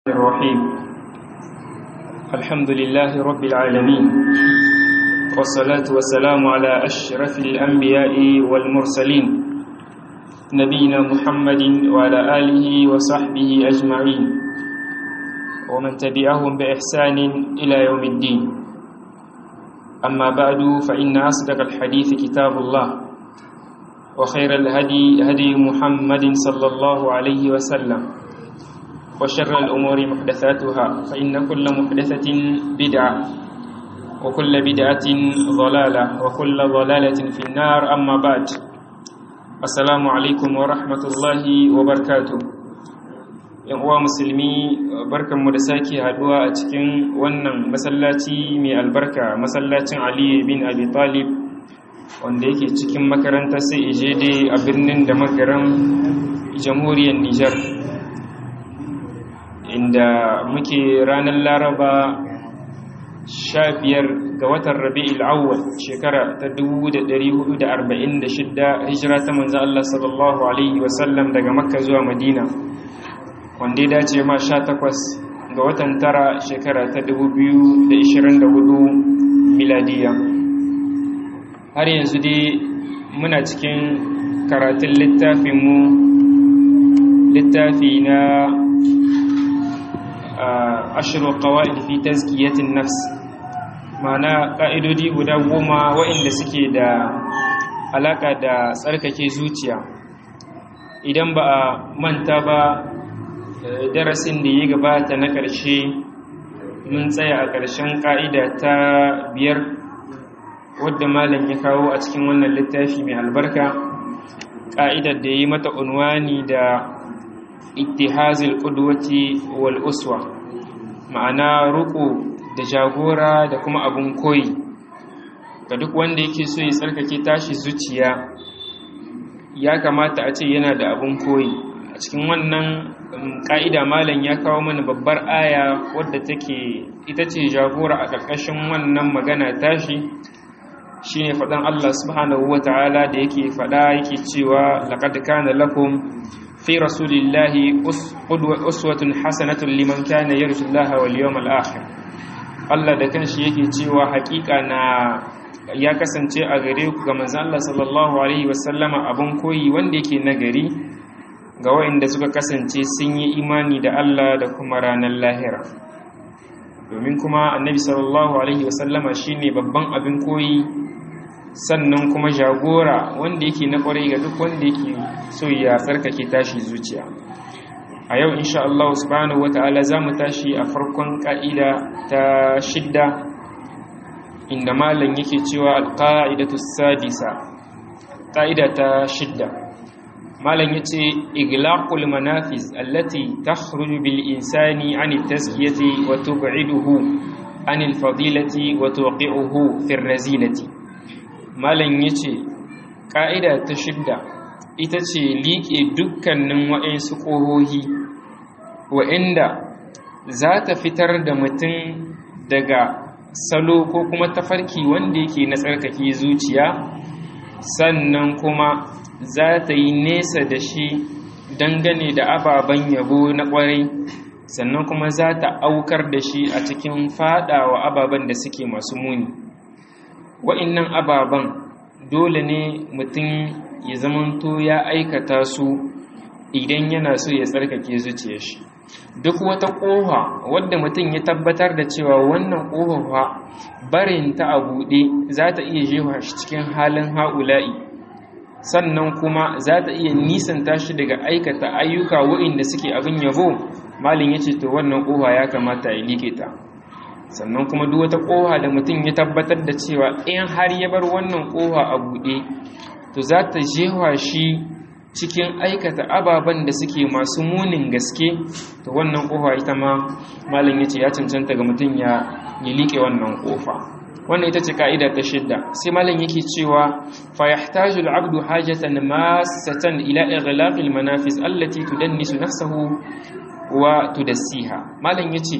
الرحيم الحمد لله رب العالمين والصلاة والسلام على أشرف الأنبياء والمرسلين نبينا محمد وعلى آله وصحبه أجمعين ومن تبعهم بإحسان إلى يوم الدين أما بعد فإن أصدق الحديث كتاب الله وخير الهدي هدي محمد صلى الله عليه وسلم وشر الأمور محدثاتها فإن كل محدثة بدعة وكل بدعة ضلالة وكل ضلالة في النار أما بعد السلام عليكم ورحمة الله وبركاته yan uwa musulmi barkanmu da sake haduwa a cikin wannan masallaci mai albarka masallacin Ali bin Abi Talib wanda yake cikin makarantar sai ijede a birnin da makaran jamhuriyar Nijar inda muke ranar Laraba sha biyar ga watan Rabi'ul Awwal shekara ta 1446 hijira ta manzo Allah sallallahu alaihi wasallam daga Makka zuwa Madina wanda ya dace ma sha takwas ga watan tara shekara ta dubu biyu da ishirin da hudu miladiya har yanzu dai muna cikin karatun littafinmu littafi na ashirin kawai fi tazkiyatin nafs ma'ana ƙa'idodi guda goma waɗanda suke da alaƙa da tsarkake zuciya idan ba a manta ba darasin da ya gabata na ƙarshe mun tsaya a ƙarshen ƙa'ida ta biyar wadda malam ya kawo a cikin wannan littafi mai albarka ƙa'idar da ya yi mata unwani da ittihazil ƙudwati wal uswa ma'ana ruku da jagora da kuma abun koyi ga duk wanda yake so ya tsarkake tashi zuciya ya kamata a ce yana da abun koyi a cikin wannan ƙa'ida malam ya kawo mana babbar aya wadda take ita ce jagora a ƙarƙashin wannan magana tashi shine faɗan Allah subhanahu ta'ala da yake faɗa yake cewa laqad kana lakum fi rasulillahi uswatun hasanatun liman kana yarjullaha wal yawmal akhir Allah da kanshi yake cewa haƙiƙa na ya kasance a gare ku ga manzon Allah sallallahu alaihi wasallama abun koyi wanda yake nagari ga waɗanda suka kasance sun yi imani da Allah da kuma ranar lahira domin kuma annabi sallallahu alaihi wasallama shine babban abin koyi sannan kuma jagora wanda yake na kwarai ga duk wanda yake so ya tsarkake tashi zuciya a yau insha Allah subhanahu wata'ala za mu tashi a farkon ka'ida ta shidda inda malam yake cewa alqa'idatu sadisa ka'ida ta shidda malam yace iglaqul manafiz allati takhruju bil insani an at-tazkiyati wa tub'iduhu an al-fadilati wa tuqi'uhu fi ar-razilati malam yace ka'ida ta shidda ita ce liƙe dukkanin wa'ansu ƙohohi wa'inda za ta fitar da mutum daga salo ko kuma tafarki wanda yake na tsarkake zuciya sannan kuma za ta yi nesa da shi dangane da ababen yabo na ƙwarai sannan kuma za ta aukar da shi a cikin fadawa ababen da suke masu muni wa'innan ababen dole ne mutum ya zamanto ya aikata su idan yana so ya tsarkake zuciyar shi duk wata ƙofa wadda mutum ya tabbatar da cewa wannan ƙofa barin ta a buɗe za ta iya jefa shi cikin halin ha'ula'i sannan kuma za ta iya nisanta shi daga aikata ayyuka waɗanda suke abin yabo malin ya ce to wannan ƙofa ya kamata ya liƙe ta sannan kuma duk wata ƙofa da mutum ya tabbatar da cewa in har ya bar wannan ƙofa a buɗe to za ta jefa shi cikin aikata ababen da suke masu munin gaske to wannan ƙofa ita ma malin ya ce ya cancanta ga mutum ya liƙe wannan ƙofa wannan ita ce ka'ida ta shidda sai malam yake cewa fa yahtaju al-'abdu hajatan masatan ila ighlaqil manafis allati tudannisu nafsahu wa tudassiha malam yace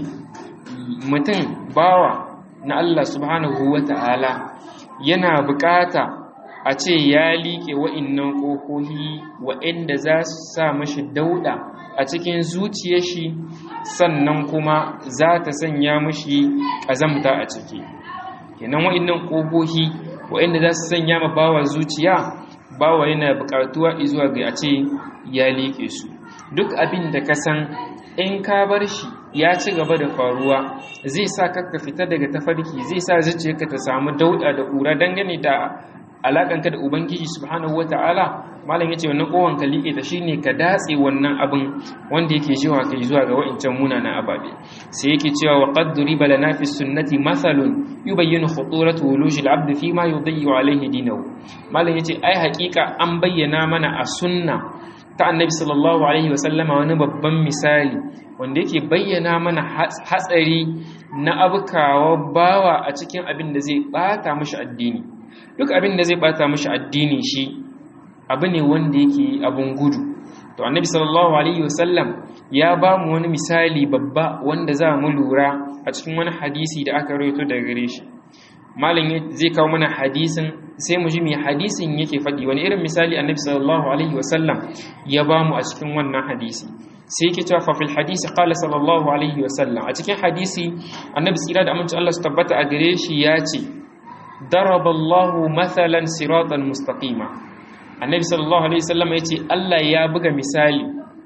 mutum bawa na Allah subhanahu wata'ala yana bukata a ce ya liƙe wa'innan ƙofofi wa'inda za su sa mashi dauɗa a cikin zuciyar shi sannan kuma za ta sanya mashi ƙazamta a ciki kenan wa'innan ƙofofi wa'inda za su sanya ma bawa zuciya bawa yana buƙatuwa zuwa ga a ce ya liƙe su duk abin da ka san in ka bar shi ya ci gaba da faruwa zai sa ka fita daga tafarki zai sa zuciyarka ta samu dauɗa da ƙura dangane da alakanka da ubangiji subhanahu wata'ala malam yace wannan kowan ka liƙe ta shine ka datse wannan abin wanda yake jiwa kai zuwa ga wa'incan munanan ababe sai yake cewa wa qad duriba lana fi sunnati mathalun yubayyinu khuturatu wuluji al-abd fi ma yudayyu alayhi dinahu malam yace ai haƙiƙa an bayyana mana a sunna ta annabi sallallahu alaihi wasallama wani babban misali wanda yake bayyana mana hatsari na abukawa bawa a cikin abin da zai bata mashi addini duk abin da zai bata mashi addini shi abu ne wanda yake abun gudu to annabi sallallahu alaihi wasallam ya ba mu wani misali babba wanda za mu lura a cikin wani hadisi da aka rawaito daga gare shi malam zai kawo mana hadisin sai mu ji me hadisin yake faɗi wani irin misali annabi sallallahu alaihi wasallam ya ba mu a cikin wannan hadisi sai yake cewa fa fil hadisi qala sallallahu alaihi wasallam a cikin hadisi annabi tsira da aminci Allah su tabbata a gare shi ya ce ضرب الله مثلا صراطا مستقيما annabi sallallahu alaihi wasallam yace Allah ya buga misali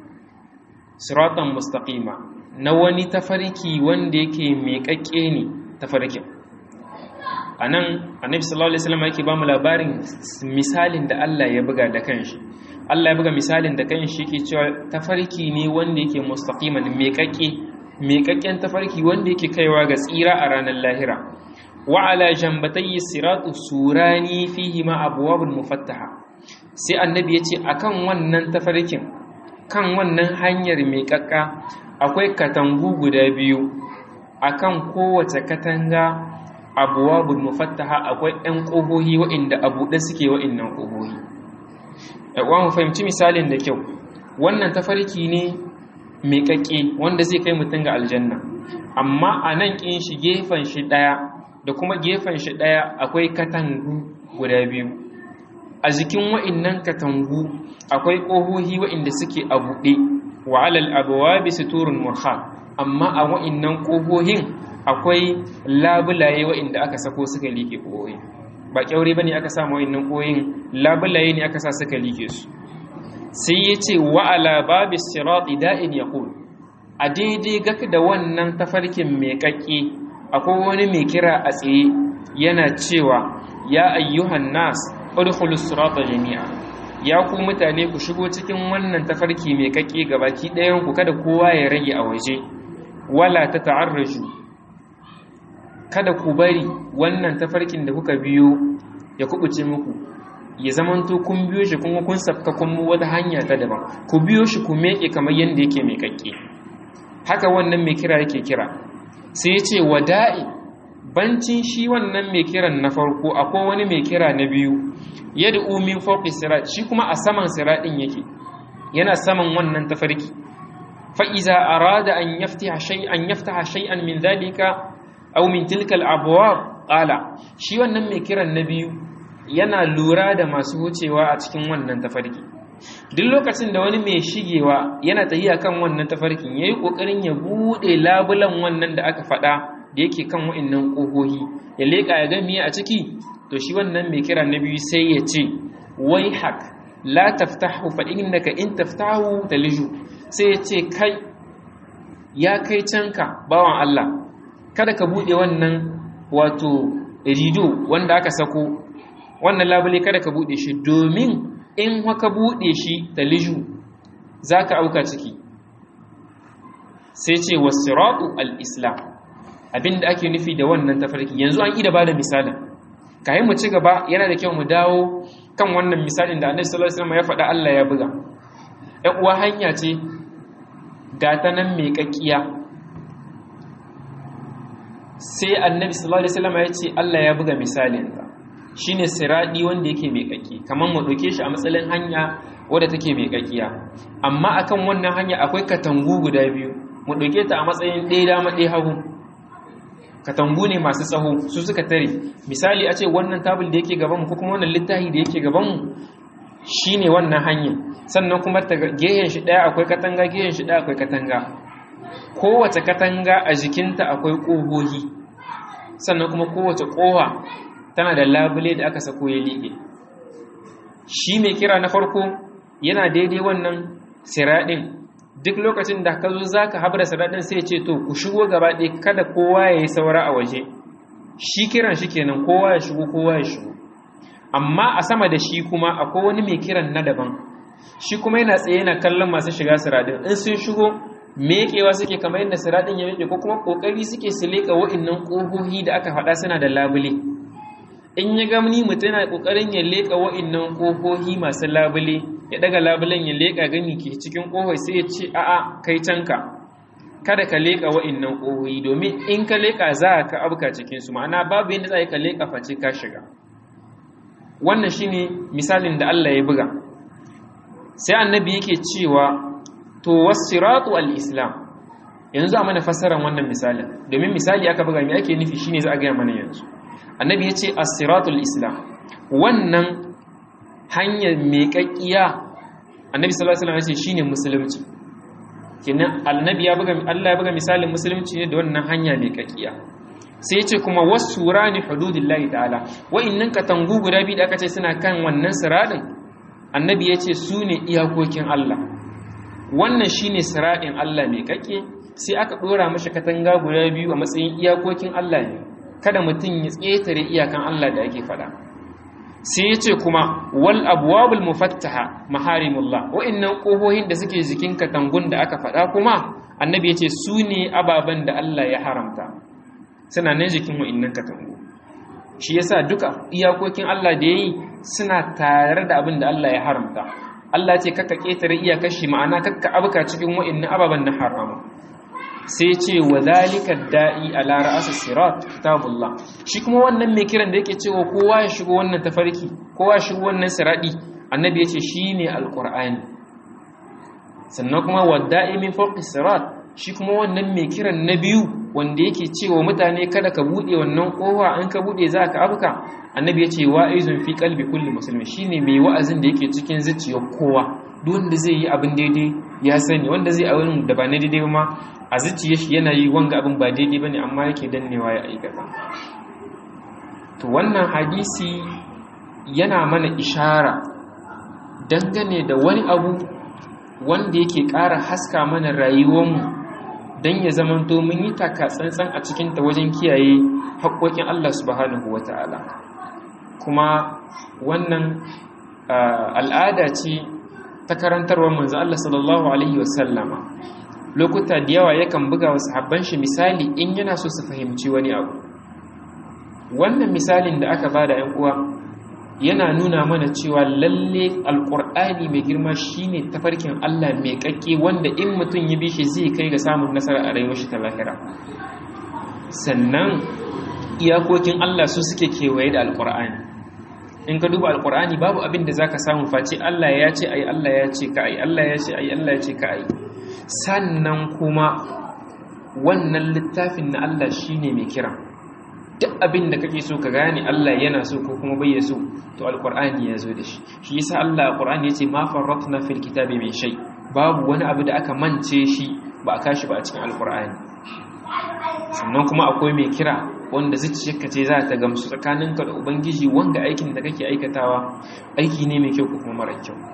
siratan mustaqima na wani tafarki wanda yake miƙaƙƙe ne tafarkin anan annabi sallallahu alaihi wasallam yake ba mu labarin misalin da Allah ya buga da kanshi Allah ya buga misalin da kanshi yake cewa tafarki ne wanda yake mustaqiman miƙaƙƙe miƙaƙƙen tafarki wanda yake kaiwa ga tsira a ranar lahira وعلى جنبتي الصراط سوراني فيهما أبواب مفتحة sai annabi ya ce akan wannan tafarkin kan wannan hanyar mai kakka akwai katangu guda biyu akan kowace katanga abuwabul mufattaha akwai ɗan ƙohohi waɗanda a buɗe suke waɗannan ƙohohi mu fahimci misalin da kyau wannan tafarki ne mai kakke wanda zai kai mutum ga aljanna amma a nan ƙin shi gefen shi ɗaya da kuma gefen shi ɗaya akwai katangu guda biyu a jikin wa'innan katangu akwai ƙohohi wa'inda suke a buɗe wa alal abuwa bisa turun murha amma a wa'innan ƙohohin akwai labulaye wa'inda aka sako suka liƙe ƙohohin ba ƙyaure ba ne aka sa wa'innan ƙohohin labulaye ne aka sa suka liƙe su sai ya ce wa ala babi sirati da'in ya a daidai gaka da wannan tafarkin mai ƙaƙƙe akwai wani mai kira a tsaye yana cewa ya ayyuhan nas udkhulus sirata jami'a ya ku mutane ku shigo cikin wannan tafarki mai kake gabaki ɗayan ku kada kowa ya rage a waje wala ta ta'arraju kada ku bari wannan tafarkin da kuka biyo ya kubuce muku ya zamanto kun biyo shi kuma kun safka kun wata hanya ta daban ku biyo shi ku meke kamar yanda yake mai kake haka wannan mai kira yake kira sai ya ce wada'i bancin shi wannan mai kiran na farko akwai wani mai kira na biyu yadda umin fauƙi sirat shi kuma a saman siraɗin yake yana saman wannan tafarki fa'iza a rada an yafta shay'an min zalika au min tilkal abuwa ƙala shi wannan mai kiran na biyu yana lura da masu wucewa a cikin wannan tafarki duk lokacin da wani mai shigewa yana tahiya kan wannan tafarkin ya yi ƙoƙarin ya buɗe labulan wannan da aka faɗa da yake kan wa'innan ƙohohi ya leƙa ya gami a ciki to shi wannan mai kira na biyu sai ya ce wai hak la taftahu fa innaka in taftahu taliju sai ya ce kai ya kai canka bawan Allah kada ka buɗe wannan wato rido wanda aka sako wannan labule kada ka buɗe shi domin in haka buɗe shi da liju za ka auka ciki sai ce wasiratu al-islam abinda ake nufi da wannan tafarki yanzu an ida ba da misalin kayan mu ci gaba yana da kyau mu dawo kan wannan misalin da annabi sallallahu alaihi wasallam ya faɗa Allah ya buga ɗan uwa hanya ce ga ta nan mai kakkiya sai annabi sallallahu alaihi wasallam ya ce Allah ya buga misalin ta shine siradi wanda yake mai kakki kamar mu dauke shi a matsalin hanya wadda take mai kakkiya amma akan wannan hanya akwai katangu guda biyu mu dauke ta a matsayin ɗaya dama ɗaya hagu katangu ne masu tsaho su suka tare misali a ce wannan tabul da yake gaban mu ko kuma wannan littafi da yake gaban mu shine wannan hanya sannan kuma ta gehen shi daya akwai katanga gehen shi daya akwai katanga kowace katanga a jikinta akwai ƙohohi sannan kuma kowace ƙoha tana da labule da aka sako ya liƙe shi mai kira na farko yana daidai wannan siraɗin duk lokacin da ka zo za ka haɓar siraɗin sai ce to ku shigo gaba ɗaya kada kowa ya yi saura a waje shi kiran shi kenan kowa ya shigo kowa ya shigo amma a sama da shi kuma akwai wani mai kiran na daban shi kuma yana tsaye yana kallon masu shiga siraɗin in sun shigo meƙewa suke kamar yadda siraɗin ya meƙe ko kuma ƙoƙari suke su leƙa wa'innan ƙohohi da aka faɗa suna da labule in ya gamni mutum yana ƙoƙarin ya leƙa wa'innan ƙohohi masu labule ya ɗaga labulen ya leƙa gani ke cikin ƙohoi sai ya ce a'a kai canka kada ka leƙa wa'innan ƙohohi domin in ka leƙa za ka abuka cikinsu ma'ana babu yadda za ka leƙa face ka shiga wannan shine misalin da Allah ya buga sai annabi yake cewa to wasiratu al-islam yanzu a mana fassarar wannan misalin domin misali aka buga me ake nufi shine za a ga mana yanzu annabi yace as-siratu al-islam wannan hanyar meƙaƙiya annabi sallallahu alaihi wasallam yace shine musulunci kenan annabi ya buga Allah ya buga misalin musulunci ne da wannan hanya meƙaƙiya sai yace kuma wasurani hududillahi ta'ala wa'innan katangu guda biyu da aka ce suna kan wannan siradin annabi yace su ne iyakokin Allah wannan shine sira'in Allah mai kake sai aka dora mashi katanga guda biyu a matsayin iyakokin Allah ne kada mutum ya tsetare iyakan Allah da ake fada sai yace kuma wal abwabul mufattaha maharimullah wa'annan kohohin da suke jikin katangun da aka fada kuma annabi yace su ne ababen da Allah ya haramta suna nan jikin wa'annan katangu shi yasa duka iyakokin Allah da yayi suna tare da abin da Allah ya haramta Allah ce kakka ƙetare iyakar shi ma'ana kakka abuka cikin wa'annan ababen na haramu sai ce wa zalika da'i ala ra'as sirat kitabullah shi kuma wannan mai kiran da yake cewa kowa ya shigo wannan tafarki kowa ya shigo wannan siradi annabi ya ce shine alqur'ani sannan kuma wadda'i min fawqi sirat shi kuma wannan mai kiran na biyu wanda yake cewa mutane kada ka bude wannan kowa an ka bude za ka abuka annabi ya ce wa'izun fi kalbi kulli musulmi shine mai wa'azin da yake cikin zuciyar kowa duk wanda zai yi abin daidai ya sani wanda zai abin da ba na daidai ma a zuciyar shi yana yi wanga abin ba daidai bane amma yake dannewa ya aikata to wannan hadisi yana mana ishara dangane da wani abu wanda yake ƙara haska mana rayuwarmu don ya zamanto mun yi taka tsantsan a cikinta wajen kiyaye haƙoƙin Allah subhanahu wa ta'ala kuma wannan al'ada ce ta karantarwar manzo Allah sallallahu Alaihi wasallama lokuta da yawa yakan buga wasu habban shi misali in yana so su fahimci wani abu wannan misalin da aka bada ‘yan uwa yana nuna mana cewa lalle alƙur'ani mai girma shine tafarkin Allah mai ƙaƙƙe wanda in mutum ya bi shi zai kai ga samun nasara a rayuwar shi ta lahira sannan iyakokin Allah su suke kewaye da alƙur'ani in ka duba alƙur'ani babu abin da zaka samu face Allah ya ce ai Allah ya ce ka ai Allah ya ce ai Allah ya ce ka ai sannan kuma wannan littafin na Allah shine mai kira duk abin da kake so ka gane Allah yana so ko kuma bai so to alqur'ani ya zo da shi shi yasa Allah alqur'ani yace ma farratna fil kitabi min shay babu wani abu da aka mance shi ba a kashi ba a cikin alqur'ani sannan kuma akwai mai kira wanda zuciyarka ce za ta gamsu tsakaninka da ubangiji wanda aikin da kake aikatawa aiki ne mai kyau ko kuma mara kyau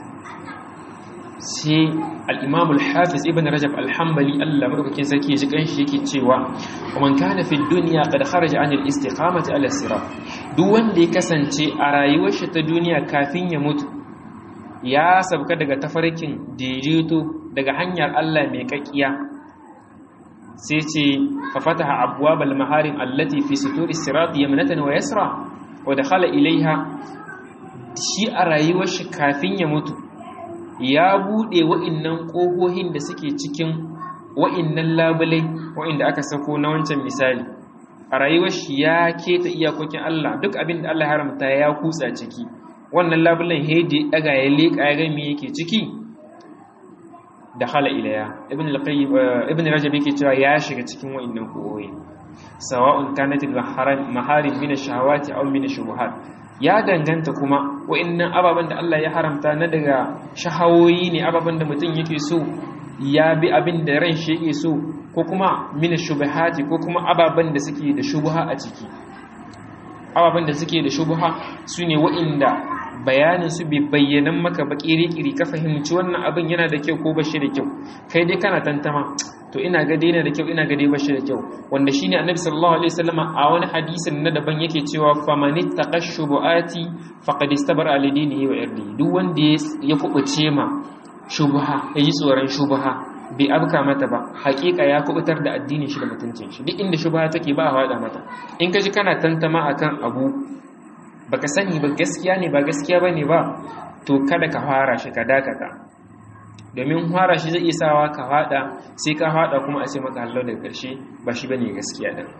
sai al'imamu al-hafiz ibn rajab al-hambali Allah maɗaukakin sarki ji ƙanshi yake cewa man kana fi duniya qad kharaja an al-istiqamati ala sirat duk wanda ya kasance a rayuwar shi ta duniya kafin ya mutu ya sabka daga tafarkin daidaito daga hanyar Allah mai kakkiya sai ce fa fataha abwab al-maharim allati fi suturi sirat yamnatan wa yasra wa dakhala ilaiha shi a rayuwar shi kafin ya mutu ya buɗe wa'innan ƙohohin da suke cikin wa'innan labulai wa'inda aka sako na wancan misali a rayuwar shi ya keta iyakokin Allah duk abin da Allah ya haramta ya kutsa ciki wannan labulan hedi daga ya leƙa ya gami yake ciki da hala ilaya ibn al-qayyim ibn rajab yake cewa ya shiga cikin wa'annan koyi sawa'un kanat al-maharim min ash-shahawati aw min ash-shubuhat ya danganta kuma wa'annan ababen da Allah ya haramta na daga shahawoyi ne ababen da mutum yake so ya bi abin da ran shi yake so ko kuma min ash-shubuhati ko kuma ababen da suke da shubha a ciki ababen da suke da shubha sune wa'inda bayanin su bai bayyanan maka ba kiri-kiri ka fahimci wannan abin yana da kyau ko bashi da kyau kai dai kana tantama to ina ga dai yana da kyau ina ga dai bashi da kyau wanda shine annabi sallallahu alaihi wasallama a wani hadisin na daban yake cewa famani taqashshubuati faqad istabara li dinihi wa irdi duk wanda ya kubuce ma shubha yayi tsoron shubha bai abka mata ba hakika ya kubutar da addinin shi da mutuncin shi duk inda shubha take ba a hada mata in ka ji kana tantama akan abu baka sani ba gaskiya ne ba gaskiya bane ba to kada ka fara shi ka dakata domin fara shi zai isawa ka fada sai ka fada kuma a ce maka hallo daga karshe ba shi bane gaskiya din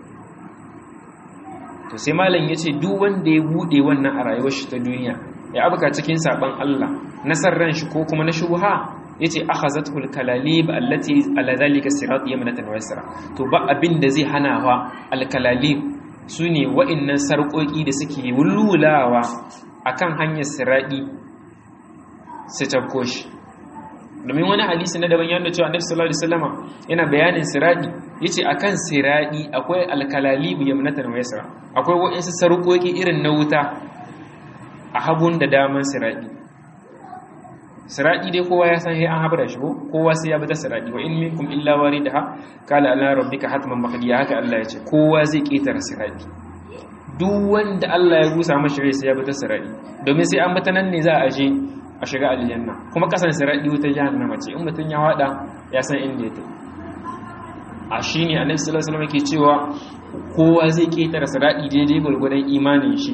to sai malam yace duk wanda ya bude wannan a rayuwar shi ta duniya ya abuka cikin saban Allah nasarran shi ko kuma na shubha yace akhazatul kalalib allati ala zalika sirat yamnatan wa yasra to ba abin da zai hana wa al kalalib su ne wa'innan sarƙoƙi da suke wulwulawa a kan hanyar siraɗi su cafko shi domin wani hadisi na daban yadda cewa annabi sallallahu alaihi wasallama yana bayanin siraɗi yace akan siraɗi akwai alkalalibu yamnatan wa yasra akwai wa'insu sarƙoƙi irin na wuta a hagun da daman siraɗi siradi dai kowa ya san sai an habara shi ko kowa sai ya bi ta siradi wa in minkum illa waridaha qala ala rabbika hatman maqdiya haka Allah ya ce kowa zai ketara siradi duk wanda Allah ya gusa mashi rai sai ya bi ta siradi domin sai an bata nan ne za a je a shiga aljanna kuma kasan siradi wuta jahannama ce in mutun ya hada ya san inda ya tafi a shine annabi sallallahu alaihi wasallam yake cewa kowa zai ketara siradi daidai gurgurdan imanin shi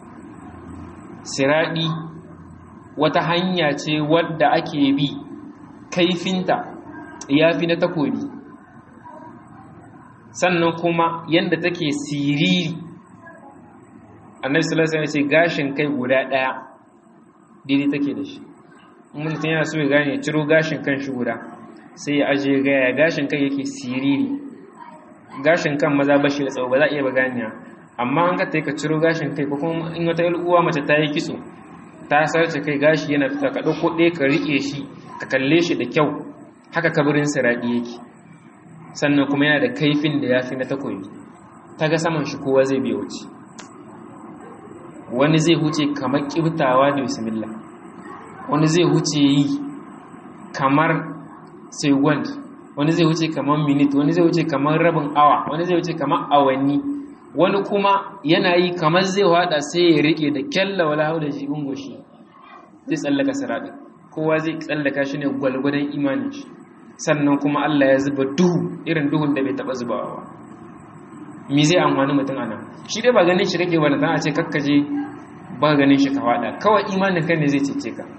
siradi wata hanya ce wadda ake bi kaifinta ya fi na takobi sannan kuma yadda take siriri annabi sallallahu alaihi ce gashin kai guda daya daidai take da shi mutum yana so ya gane ciro gashin kan shi guda sai ya aje gaya gashin kai yake siriri gashin kan maza bashi da tsawo ba za a iya ba ganiya amma an ka ta ka ciro gashin kai ko kuma in wata uwa mace ta yi kitso ta sarce kai gashi yana fita ka ɗauko ɗaya ka riƙe shi ka kalle shi da kyau haka kabarin siraɗi yake sannan kuma yana da kaifin da ya fi na takobi ta ga saman shi kowa zai biya wuce wani zai huce kamar ƙibtawa da bismillah wani zai huce yi kamar second wani zai huce kamar minute wani zai huce kamar rabin awa wani zai huce kamar awanni wani kuma yana yi kamar zai wada sai ya rike da kyalla wala hau da jibin goshi zai tsallaka siraɗin kowa zai tsallaka shi ne gwalgwadon imanin shi sannan kuma Allah ya zuba duhu irin duhun da bai taɓa zubawa ba mi zai amfani mutum ana shi dai ba ganin shi kake ba da a ce kakkaje ba ganin shi ka wada kawai imanin kan ne zai cece ka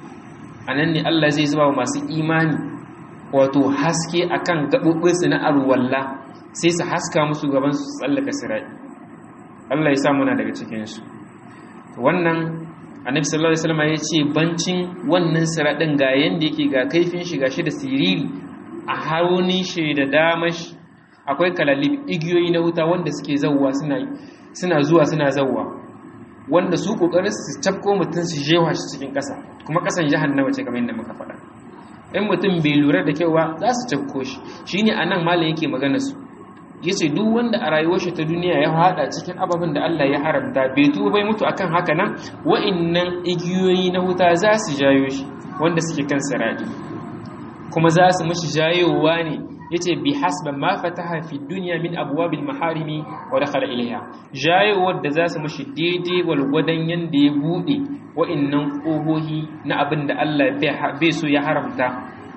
a nan ne Allah zai zuba wa masu imani wato haske akan gaɓoɓinsu na arwalla sai su haska musu gaban su tsallaka sirai Allah ya sa muna daga cikinsu wannan annabi sallallahu alaihi wasallam ya ce bancin wannan siradin ga yanda yake ga kaifin shi gashi da siriri a haunin shi da damash akwai kalalib igiyoyi na wuta wanda suke zawwa suna suna zuwa suna zawwa wanda su kokarin su cafko mutum su jewa shi cikin ƙasa kuma ƙasan jahannama ce kamar yadda muka faɗa in mutum bai lura da kyau ba za su cafko shi shine anan malam yake magana su yace duk wanda a rayuwar shi ta duniya ya hada cikin ababen da Allah ya haramta bai tuba bai mutu akan haka nan wa'annan igiyoyi na wuta za su jayo shi wanda suke kan saradi kuma za su mishi jayowa ne yace bi hasba ma fataha fi dunya min abwabil maharimi wa dakhala ilayha jayowar da za su mishi daidai walgwadan yanda ya bude wa'annan kohohi na abin da Allah bai so ya haramta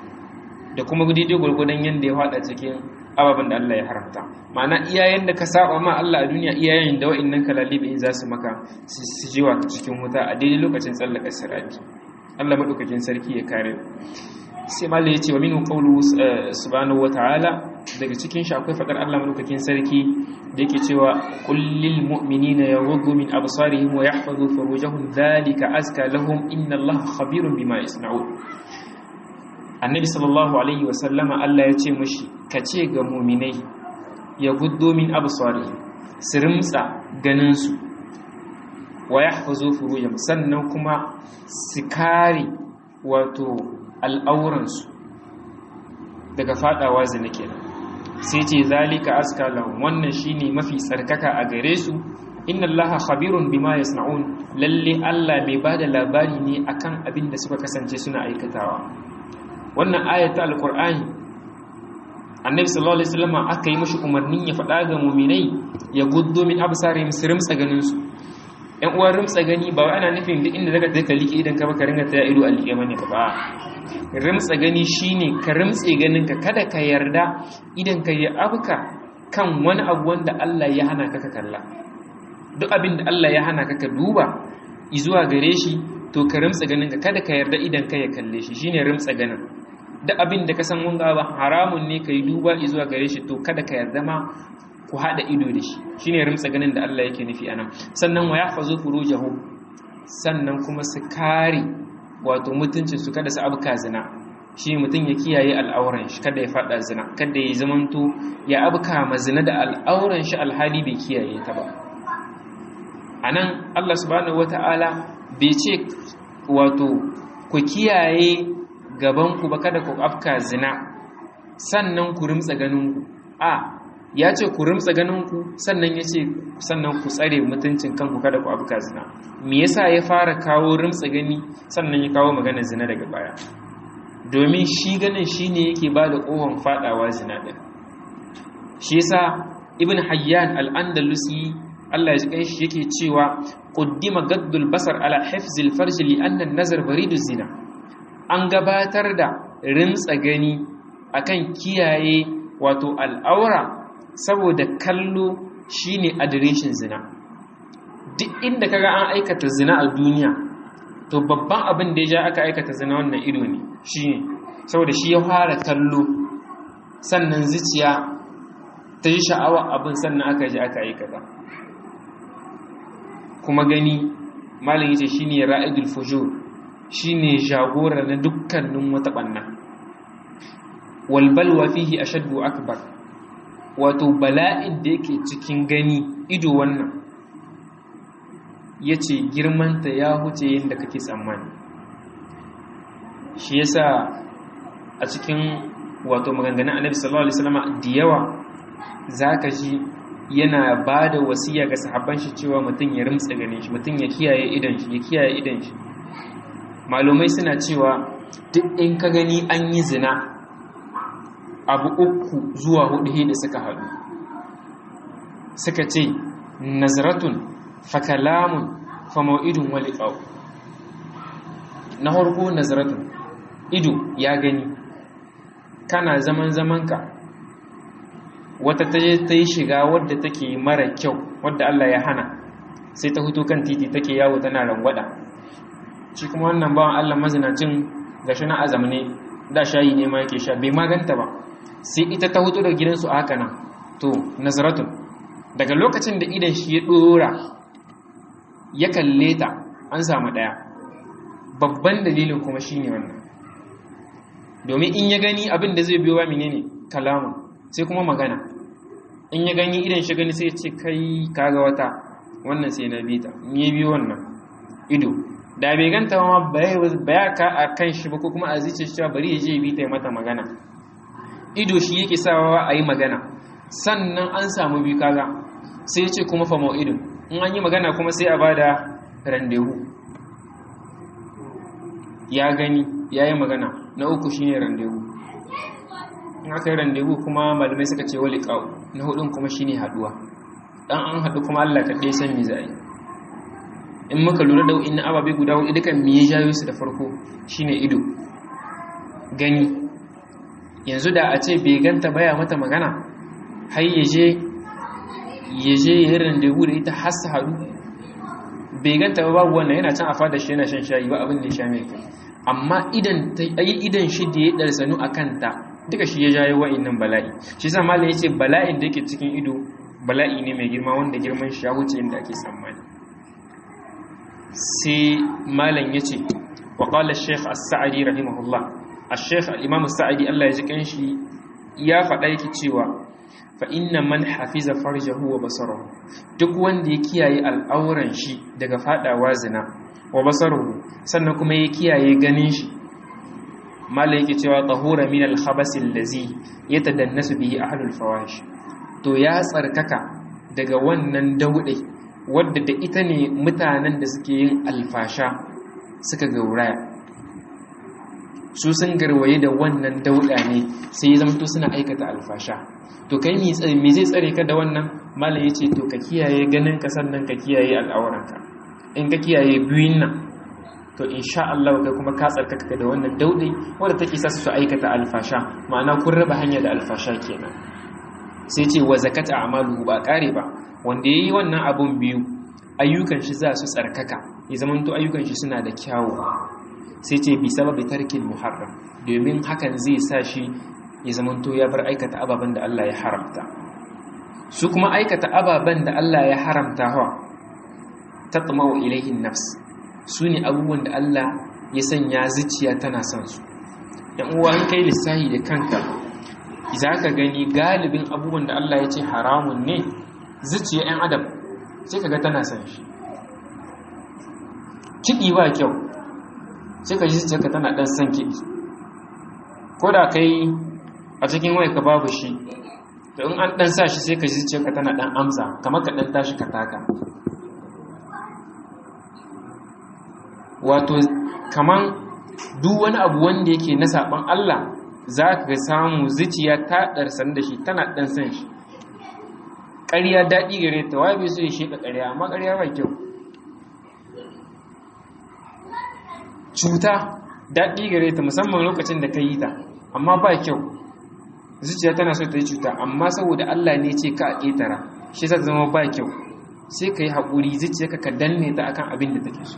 da kuma daidai gwargwadon yanda ya hada cikin ababen da Allah ya haramta ma'ana iyayen da ka saba ma Allah a duniya iyayen da wa'annan kalalibi in za su maka su jiwa cikin wuta a daidai lokacin tsallaka sirati Allah madaukakin sarki ya kare sai malai yace wa minhu qawlu subhanahu wata'ala daga cikin shi akwai fadar Allah madaukakin sarki da yake cewa qul lil mu'minina yaghuddu min absarihim wa yahfazu furujahum dhalika azka lahum inna Allaha khabirun bima yasna'un annabi sallallahu alaihi wasallama Allah ya ce mashi ka ce ga muminai ya guddo min absarihim su rimtsa ganinsu wa yahfazu furujahum sannan kuma su kare wato al'auransu daga fadawa zina kenan sai ce zalika aska lahum wannan shine mafi tsarkaka a gare su inna allaha khabirun bima yasna'un lalle Allah mai bada labari ne akan abin da suka kasance suna aikatawa wannan ayata alqur'ani annabi sallallahu alaihi wasallam aka yi mishi umarnin ya faɗa ga mu'minai ya guddo min absarihim sirim tsaganin su yan uwan rimtsa gani ba wai ana nufin duk inda zaka je ka liƙe idan ka baka ringa ta ido a liƙe bane ba rimtsa gani shine ka rimtse ganin ka kada ka yarda idan ka yi abuka kan wani abu wanda Allah ya hana ka ka kalla duk abin da Allah ya hana ka ka duba zuwa gare shi to ka rimtsa ganin ka kada ka yarda idan ka ya kalle shi shine rimtsa ganin duk abin da ka san wanga ba haramun ne ka yi duba zuwa gare shi to kada ka yarda ma ku haɗa ido da shi shine rimtsa ganin da Allah yake nufi anan sannan wa yahfazu furujahum sannan kuma su kare wato mutuncin su kada su abuka zina shi mutum ya kiyaye al'auran shi kada ya fada zina kada ya zamanto ya abuka ma zina da al'auran shi alhali bai kiyaye ta ba anan Allah subhanahu wata'ala bai ce wato ku kiyaye gaban ku ba kada ku afka zina sannan ku rimtsa ganin ku a ya ce ku rimtsa ganinku sannan ya ce sannan ku tsare mutuncin kanku kada ku abuka zina me yasa ya fara kawo rimtsa gani sannan ya kawo magana zina daga baya domin shi ganin shi ne yake ba da ƙohon faɗawa zina ɗin shi yasa ibn hayyan al'andalusi allah ya ji shi yake cewa ƙuddima gaddul basar ala hafzil farji li annan nazar baridu zina an gabatar da rimtsa gani akan kiyaye wato al'aura saboda kallo shine adireshin zina duk inda kaga an aikata zina a duniya to babban abin da ya ja aka aikata zina wannan ido ne shine saboda shi ya fara kallo sannan zuciya ta yi sha'awa abin sannan aka ji aka aikata kuma gani malin yace shine ra'idul fujur shine jagora na dukkanin wata banna wal balwa fihi ashaddu akbar wato bala'in da yake cikin gani ido wannan ya ce girmanta ya huce yadda kake tsammani shi yasa a cikin wato maganganun annabi sallallahu alaihi wasallam da yawa zaka ji yana ba da wasiya ga sahabban shi cewa mutum ya rimtsa ganin shi mutum ya kiyaye idan shi ya kiyaye idan shi malumai suna cewa duk in ka gani an yi zina abu uku zuwa hudu da suka haɗu suka ce nazaratun fakalamun fama'idun waliƙau na harko nazaratun ido ya gani kana zaman zamanka wata ta ta yi shiga wadda take mara kyau wadda Allah ya hana sai ta hutu kan titi take yawo tana rangwada shi kuma wannan bawan Allah mazinacin gashi na azam ne da shayi ne ma yake sha bai maganta ba sai ita ta hutu da gidansu a haka nan to nazaratun daga lokacin da idan shi ya dora ya kalle ta an samu daya babban dalilin kuma shine wannan domin in ya gani abin da zai biyo wa menene kalamun sai kuma magana in ya gani idan shi gani sai ya ce kai kaga wata wannan sai na bita in ya biyo wannan ido da bai ganta ma baya ka a kan shi ba ko kuma a zice shi bari ya je bita ya mata magana ido shi yake sawa a yi magana sannan an samu biyu kaga sai ce kuma famo ido in an yi magana kuma sai a ba da randewu ya gani ya yi magana na uku shi ne randewu in aka yi randewu kuma malamai suka ce wali ƙau na hudun kuma shi ne haduwa ɗan an haɗu kuma allah kaɗai san mi za a yi in muka lura da wa'in ababe guda hudu dukan me ya jayo su da farko shine ido gani yanzu da a ce bai ganta baya mata magana har yaje yaje ya randevu da ita har su haɗu bai ganta ba babu wannan yana can a fada shi yana shan shayi ba abin da ya sha mai kai amma idan ta yi idan shi da ya ɗarsanu a kanta duka shi ya jayo wa'innan bala'i shi sa malam ya ce bala'in da yake cikin ido bala'i ne mai girma wanda girman shi ya wuce inda ake tsammani sai malam ya ce wa ƙala sheikh as-sa'adi rahimahullah al-sheikh al-imam sa'idi Allah ya ji kanshi ya faɗa yake cewa fa inna man hafiza farjahu wa basarahu duk wanda ya kiyaye al'auran shi daga fadawa zina wa basarahu sannan kuma ya kiyaye ganin shi mala yake cewa tahura min al-khabas allazi yatadannasu bihi ahlul fawahish to ya tsarkaka daga wannan dauɗe wadda da ita ne mutanen da suke yin alfasha suka gauraya su sun garwaye da wannan dauɗa ne sai ya zamto suna aikata alfasha to kai me zai tsare ka da wannan malam ya ce to ka kiyaye ganin ka sannan ka kiyaye al'auranka in ka kiyaye biyun nan to insha Allah kai kuma ka tsarkaka da wannan dauɗe wadda take sa su aikata alfasha ma'ana kun raba hanya da alfasha kenan sai ce wa zakata a'maluhu ba kare ba wanda yayi wannan abun biyu ayyukan shi za su tsarkaka ya zamanto ayyukan shi suna da kyawu sai ce bi sababi tarkin muharram domin hakan zai sa shi ya zamanto ya bar aikata ababen da Allah ya haramta su kuma aikata ababen da Allah ya haramta hawa tatma'u ilayhin nafs su ne abubuwan da Allah ya sanya zuciya tana son su yan uwa an kai lissahi da kanka za ka gani galibin abubuwan da Allah ya ce haramun ne zuciya 'yan adam sai ka ga tana son shi kiɗi ba kyau sai ka ji zuciyarka tana ɗan son kiɗi ko da kai a cikin wai ka babu shi da in an ɗan sa shi sai ka ji zuciyarka tana ɗan amsa kamar ka ɗan tashi ka taka wato kaman duk wani abu wanda yake na saɓon Allah za ka samu zuciya ta ɗarsan da shi tana ɗan san shi ƙarya daɗi gare ta wabe so ya sheƙa ƙarya amma ƙarya ba kyau cuta daɗi gare ta musamman lokacin da ka yi ta amma ba kyau zuciya tana so ta yi cuta amma saboda Allah ne ce ka a ƙetara shi ta zama ba kyau sai ka yi haƙuri zuciyarka ka danne ta akan abin da take so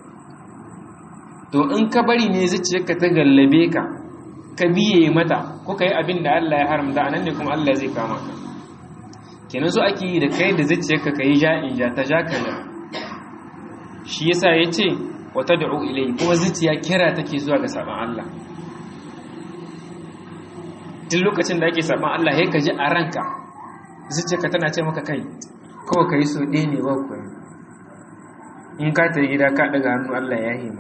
to in ka bari ne zuciyarka ta gallabe ka ka biye mata ko ka yi abin da Allah ya haramta a nan ne kuma Allah zai kama ka kenan so ake yi da kai da zuciyarka ka yi ja'in ja ta ja ka shi yasa ya ce wata da'u ilai kuma zuciya kira take zuwa ga saban Allah duk lokacin da ake saban Allah ya ka ji a ranka zuciyarka tana ce maka kai kawai ka yi so ɗaya ne ba ku in ka ta gida ka ɗaga hannu Allah ya hima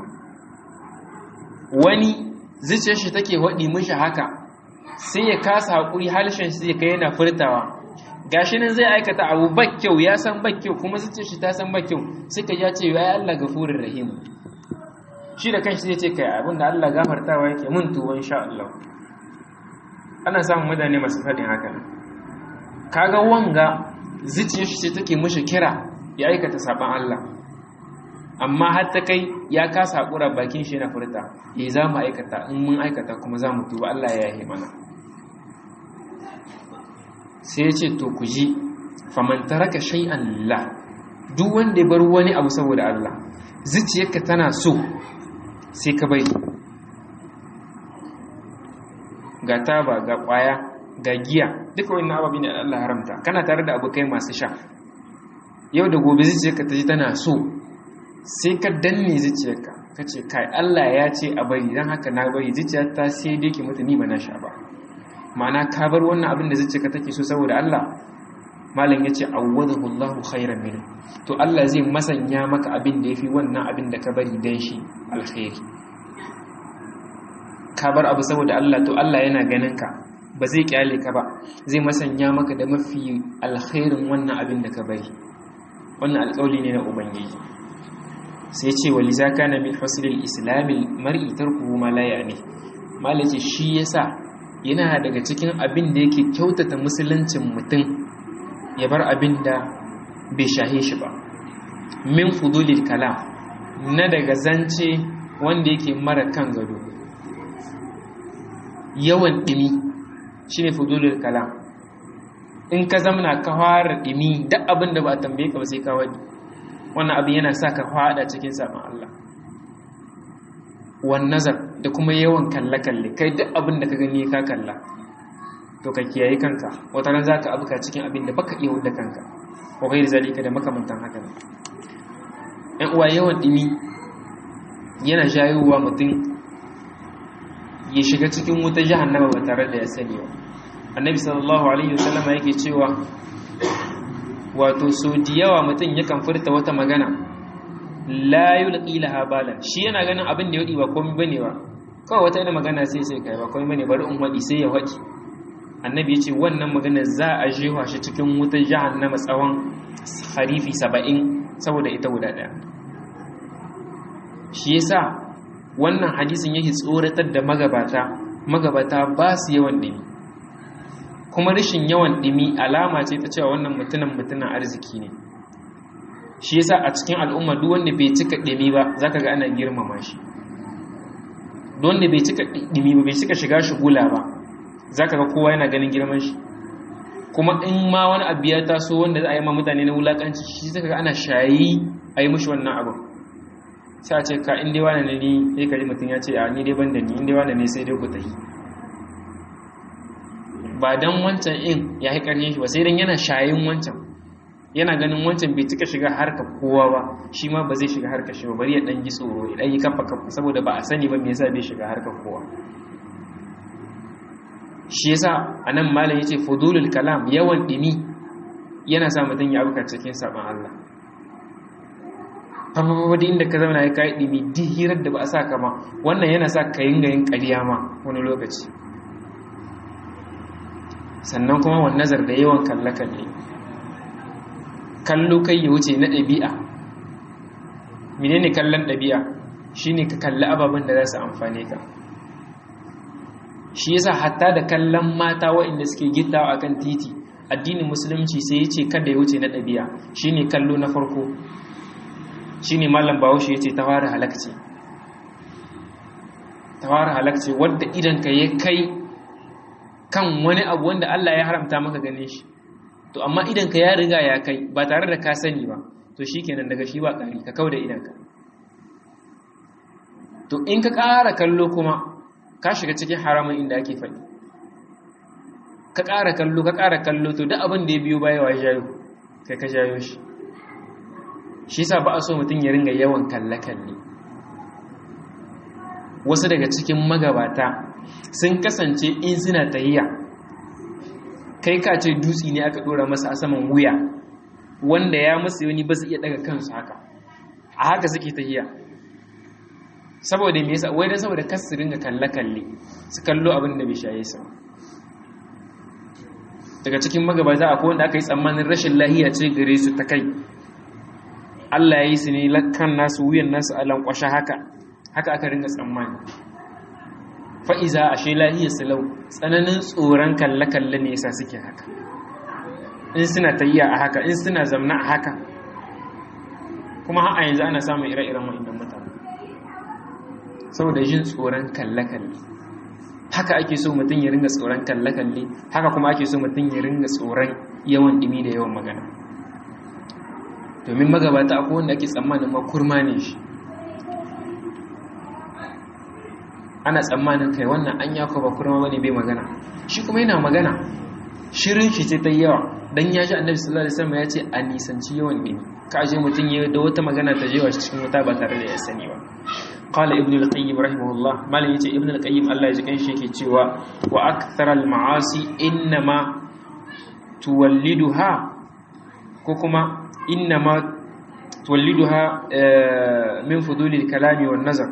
wani zuciyar shi take waɗi mishi haka sai ya kasa haƙuri halishin shi zai kai yana furtawa gashi nan zai aikata abu kyau ya san kyau kuma zuciyar shi ta san kyau sai ka ya ce ya Allah gafurin rahim shi da kanshi zai ce kai abin da Allah gafartawa yake mun tuwo insha Allah ana samun mutane masu faɗin haka kaga wanga zuciyar shi take mishi kira ya aikata saban Allah amma har ta kai ya kasa haƙura bakin shi na furta ya za mu aikata in mun aikata kuma za mu tuba Allah ya yi mana sai ya ce to ku ji faman taraka shay'an lillah duk wanda ya bar wani abu saboda Allah zuciyarka tana so sai ka bari ga taba ga kwaya ga giya duka wannan ababi ne Allah haramta kana tare da abokai masu sha yau da gobe zuciyarka ta ji tana so sai ka danne zuciyarka ka ce kai Allah ya ce a bari don haka na bari zuciyarta sai dai ke mutu ni ba na sha ba ma'ana ka bar wannan abin da zuciyarka take so saboda Allah malam ya ce awwadahu Allahu khairan min to Allah zai masanya maka abin da yafi wannan abin da ka bari dan shi alkhairi ka bar abu saboda Allah to Allah yana ganin ka ba zai kyale ka ba zai masanya maka da mafi alkhairin wannan abin da ka bari wannan alƙawli ne na ubangiji sai ce wa liza kana min husnil islamil mar'i tarkuhu ma la ya'ni malaci shi yasa yana daga cikin abin da yake kyautata musuluncin mutum ya bar abin da bai shahe shi ba min fudulil kalam na daga zance wanda yake mara kan gado yawan dimi shine fudulil kalam in ka zamana ka fara dimi duk abin da ba a tambaye ka ba sai ka wadi wannan abin yana sa ka fada cikin sabon Allah wan nazar da kuma yawan kalle-kalle kai duk abin da ka gani ka kalla to ka kiyaye kanka wata ran za ka abuka cikin abin da baka iya wadda kanka ko kai zalika da makamantan haka ne ɗan uwa yawan ɗimi yana jayowa mutum ya shiga cikin wuta jahannama ba tare da ya sani ba annabi sallallahu alaihi wasallama yake cewa wato so da yawa mutum yakan furta wata magana la yulqi laha balan shi yana ganin abin da yadi ba komai bane ba kawai wata ina magana sai sai kai ba komai bane bari in wadi sai ya wadi annabi ya ce wannan magana za a jewa shi cikin wutar jahannama tsawon harifi saba'in saboda ita guda ɗaya shi yasa wannan hadisin yake tsoratar da magabata magabata ba su yawan ɗimi kuma rashin yawan ɗimi alama ce ta cewa wannan mutunan mutunan arziki ne shi yasa a cikin al'umma duk wanda bai cika ɗimi ba zaka ga ana girmama shi duk wanda bai cika ɗimi ba bai cika shiga shugula ba za ka ga kowa yana ganin girman shi kuma in ma wani abu ya taso wanda za a yi ma mutane na wulakanci shi zaka ga ana shayi a yi mushi wannan abin sai a ce ka inda wani ne ni sai ka ji mutum ya ce a ni dai ban da ni inda wani ne sai dai ku tafi ba dan wancan in ya yi ƙarfin shi ba sai dan yana shayin wancan yana ganin wancan bai cika shiga harkar kowa ba shi ma ba zai shiga harkar shi ba bari ya dan ji tsoro ya dan yi kafa kafa saboda ba a sani ba me yasa bai shiga harkar kowa shi yasa anan malam yace fudulul kalam yawan dimi yana sa mutum ya abuka cikin saban Allah fafafa da inda ka zauna ya kai dimi duk hirar da ba a sa ka ma wannan yana sa ka yin gayin ƙarya ma wani lokaci sannan kuma wani nazar da yawan kalle-kalle kallo kai ya wuce na ɗabi'a menene kallon ɗabi'a shine ka kalli ababen da za su amfane ka shi yasa hatta da kallon mata waɗanda suke gittawa akan titi addinin musulunci sai ya ce kada ya wuce na ɗabi'a shine kallo na farko shine mallam bahaushe ya ce ta fara halakci ta fara halakci wadda idan ka ya kai kan wani abu wanda Allah ya haramta maka gane shi to amma idan ka ya riga ya kai ba tare da ka sani ba to shikenan daga shi ba ƙari ka kauda idan ka to in ka ƙara kallo kuma ka shiga cikin haramun inda ake faɗi ka ƙara kallo ka ƙara kallo to duk abin da ya biyo baya wa jayo kai ka jayo shi shi sa ba a so mutum ya ringa yawan kalle-kalle wasu daga cikin magabata sun kasance in suna tahiya kai ka ce dutse ne aka ɗora masa a saman wuya wanda ya masu wani ba su iya daga kansu haka a haka suke tahiya saboda me yasa wai dan saboda kar su ringa kalle kalle su kallo abin da bai shaye su daga cikin magabata akwai wanda aka yi tsammanin rashin lahiya ce gare su ta kai Allah ya yi su ne lakkan nasu wuyan nasu a lankwashe haka haka aka ringa tsammani fa'iza a she lahiyar silau tsananin tsoron kalle-kalle ne yasa suke haka in suna tayya a haka in suna zamna a haka kuma har a yanzu ana samun ire-iren wa'indan mutane saboda jin tsoron kalle-kalle haka ake so mutum ya ringa tsoron kalle-kalle haka kuma ake so mutum ya ringa tsoron yawan dimi da yawan magana domin magabata akwai wanda ake tsammanin makurma ne shi ana tsammanin kai wannan an yako ba kurma bane bai magana shi kuma yana magana shirin shi ce ta yawa dan ya ji annabi sallallahu alaihi wasallam ya ce a nisanci yawan dimi ka aje mutum ya da wata magana ta jewa cikin wuta ba tare da ya sani ba qala ibn al-qayyim rahimahullah malam yace ibn al-qayyim Allah ya ji kan shi yake cewa wa akthar al-ma'asi innama tuwalliduha ko kuma innama tuwalliduha min fuduli al-kalami wan nazar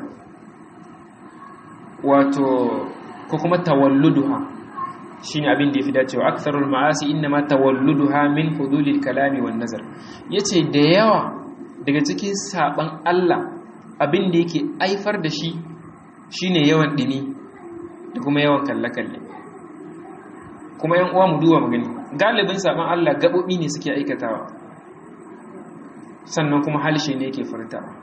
wato ko kuma tawalluduha shine abin da yafi dacewa aktharul ma'asi innama tawalluduha min fuduli al-kalami wan nazar yace da yawa daga cikin saban Allah abin da yake aifar da shi shine yawan dini da kuma yawan kalle-kalle kuma yan uwa mu duba mu gani galibin saban Allah gabobi ne suke aikatawa sannan kuma halshe ne yake furtawa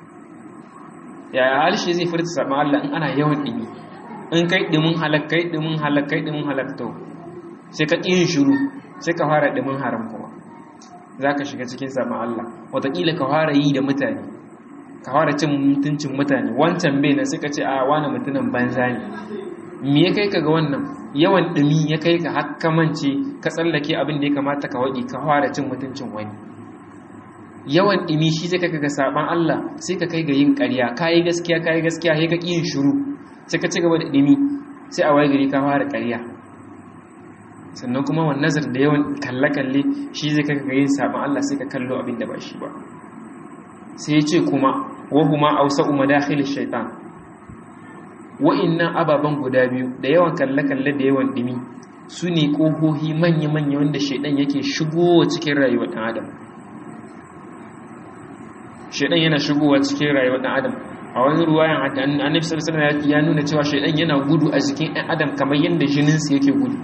yaya halshe zai furta saban Allah in ana yawan dimi in kai dimin halak kai dimin halak kai dimin halak to sai ka yin shiru sai ka fara dimin haram kuma zaka shiga cikin saban Allah wataƙila ka fara yi da mutane ka fara cin mutuncin mutane wancan bai nan sai ka ce a wani mutumin banza ne me ya kai ka ga wannan yawan dumi ya kai ka har mance ka tsallake abin da ya kamata ka waɗi ka fara cin mutuncin wani yawan dumi shi sai ka ga saban Allah sai ka kai ga yin ƙarya kayi gaskiya kayi gaskiya sai ka yin shiru sai ka ci gaba da dumi sai a waye gari ka fara ƙarya sannan kuma wani nazar da yawan kalle-kalle shi zai kaka yin sabon Allah sai ka kallo abin da ba shi ba sai ya ce kuma wahuma ausa umadakhil shaitan wa'innan ababen guda biyu da yawan kalle-kalle da yawan dimi su ne ƙohohi manya-manya wanda shaidan yake shigowa cikin rayuwar ɗan adam shaidan yana shigowa cikin rayuwar ɗan adam a wani ruwayan annabi sallallahu alaihi ya nuna cewa shaidan yana gudu a jikin ɗan adam kamar yadda jininsu yake gudu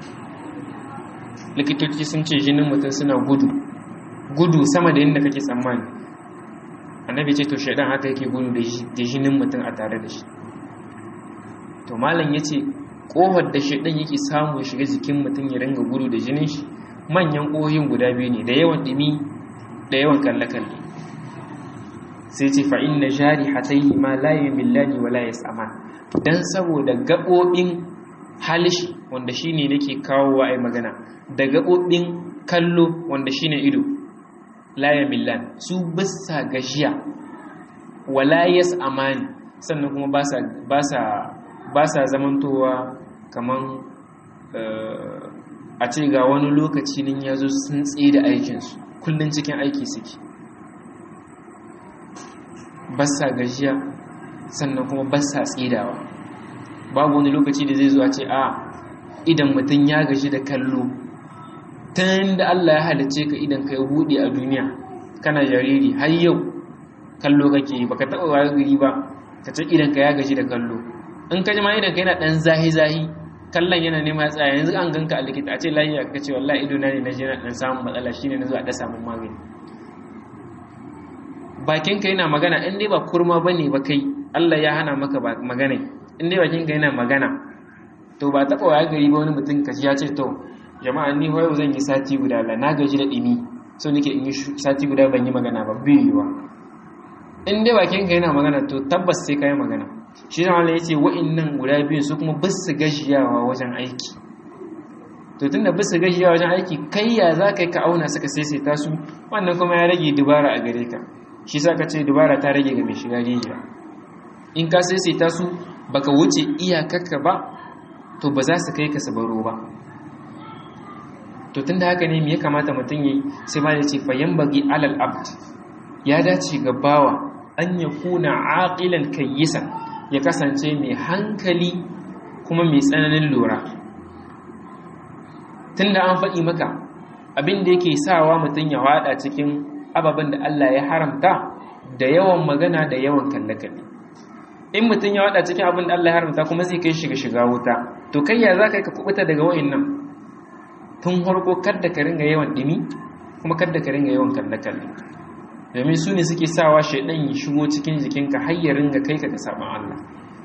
likitoci sun ce jinin mutum suna gudu gudu sama da yadda kake tsammani annabi ce to shaidan haka yake gudu da jinin mutum a tare da shi to malam ya ce ƙofar da shaidan yake samu shiga jikin mutum ya ringa gudu da jinin shi manyan ƙohin guda biyu ne da yawan ɗimi da yawan kalle-kalle sai ce fa'in na jari hatayi ma layin millani wa laye saman don saboda gaɓoɓin halishi wanda shi ne nake kawo wa ai magana da gaɓoɓin kallo wanda shi ne ido laye millan su bisa gajiya wa laye amani sannan kuma ba sa zamantowa kaman a ce ga wani lokaci nin ya zo sun tsaye da aikinsu kullum cikin aiki suke basa gajiya sannan kuma basa tsidawa babu wani lokaci da zai zuwa ce a idan mutum ya gaji da kallo tun da Allah ya halice ka idan ka yi buɗe a duniya kana jariri har yau kallo kake yi baka taɓa wa gari ba ka ce idan ka ya gaji da kallo in ka ji ma idan ka yana ɗan zahi-zahi kallon yana nema ya tsaya yanzu an ganka a likita a ce lahiya ka ce wallahi ido na ne na je na ɗan samun matsala shine na zuwa ɗan samun magani bakinka yana magana in dai ba kurma ba ne ba kai Allah ya hana maka magana in dai bakinka yana magana to ba taɓa wa gari ba wani mutum ka ya ce to jama'a ni yau zan yi sati guda la na gaji da ɗimi so nake in yi sati guda ban yi magana ba bai yiwa in dai bakinka yana magana to tabbas sai ka yi magana shi zama ya ce wa'innan guda biyun su kuma bisu gajiyawa wajen aiki to tun da bisu gajiyawa wajen aiki kai ya za ka yi ka auna suka saisaita su wannan kuma ya rage dubara a gare ka shi sa ka ce dubara ta rage ga mai shiga rijiya in ka saisaita su baka wuce iyakarka ba to ba za su kai ka sabaro ba to tun da haka ne me ya kamata mutum yi sai ma ya ce fayan bagi alal abd ya dace ga bawa an ya kuna aqilan kayyisan ya kasance mai hankali kuma mai tsananin lura tun da an faɗi maka abin da yake sawa mutum ya waɗa cikin ababen da Allah ya haramta da yawan magana da yawan kalle-kalle in mutum ya waɗa cikin abin da Allah ya haramta kuma zai kai shiga shiga wuta to kai ya za ka yi ka kubuta daga wa'in nan tun harko kadda ka ringa yawan ɗimi kuma kadda ka ringa yawan kalle-kalle domin su ne suke sawa shaidan ya shigo cikin jikinka har ya ringa kai ka ga saban Allah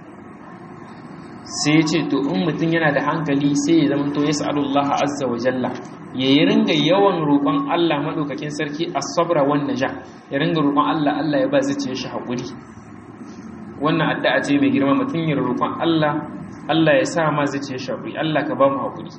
sai ya ce to in mutum yana da hankali sai ya zama to ya sa'alullah azza wa jalla ya yi ringa yawan roƙon Allah maɗaukakin sarki a sabra wan naja ya ringa roƙon Allah Allah ya ba zuciyar shi haƙuri wannan addu'a ce mai girma mutum ya roƙon Allah Allah ya sa ma zuciyar shi haƙuri Allah ka ba mu haƙuri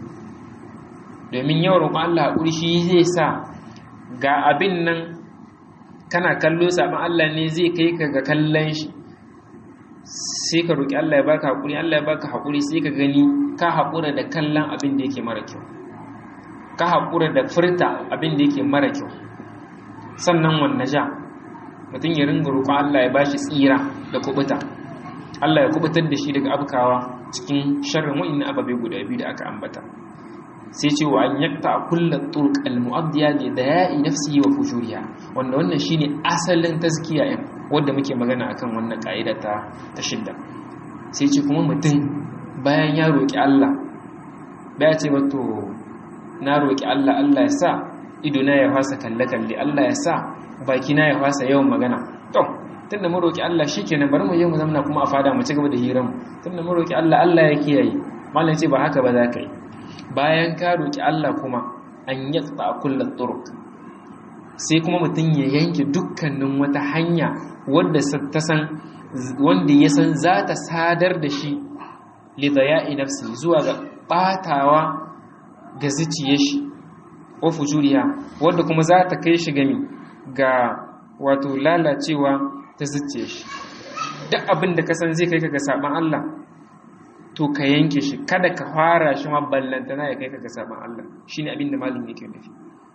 domin yawan roƙon Allah haƙuri shi zai sa ga abin nan kana kallo saɓin Allah ne zai kai ka ga kallon shi sai ka roƙi Allah ya baka haƙuri Allah ya baka haƙuri sai ka gani ka haƙura da kallon abin da yake mara kyau ka haƙura da furta abin da yake mara kyau sannan wanne ja mutum ya ringa roƙon Allah ya bashi tsira da kubuta Allah ya kubutar da shi daga abkawa cikin sharrin wa'in ababe guda biyu da aka ambata sai ce wa an yakta kulla turq al-mu'addiya li daya'i nafsihi wa fujuriha wanda wannan shine asalin tazkiya ɗin wanda muke magana akan wannan ka'ida ta ta shidda sai ce kuma mutum bayan ya roki Allah baya ce ba to na roki Allah Allah ya sa ido na ya fasa kalle kalle Allah ya sa baki na ya fasa yawan magana to tunda mun roki Allah shikenan bari mu je mu zamna kuma a fada mu ci gaba da hirar mu tunda mun roki Allah Allah ya kiyaye mallan ce ba haka ba za ka yi bayan ka roƙi Allah kuma an yaqta kullat turuq sai kuma mutum ya yanke dukkanin wata hanya wanda ta san wanda ya san za ta sadar da shi li daya'i nafsi zuwa ga batawa ga zuciyar shi wa fujuriha wanda kuma za ta kai shi gami ga wato lalacewa ta zuciyar shi duk abin da ka san zai kai ka ga saban Allah to ka yanke shi kada ka fara shi ma ballantana ya kai ka ga saban Allah shine abin da malin yake nufi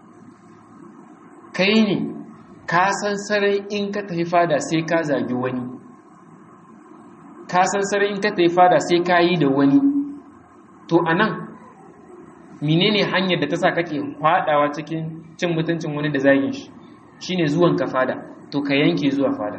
kai ne ka san sarai in ka tafi fada sai ka zagi wani ka san sarai in ka tafi fada sai ka yi da wani to anan menene hanyar da ta sa kake kwadawa cikin cin mutuncin wani da zagin shi shine zuwan ka fada to ka yanke zuwa fada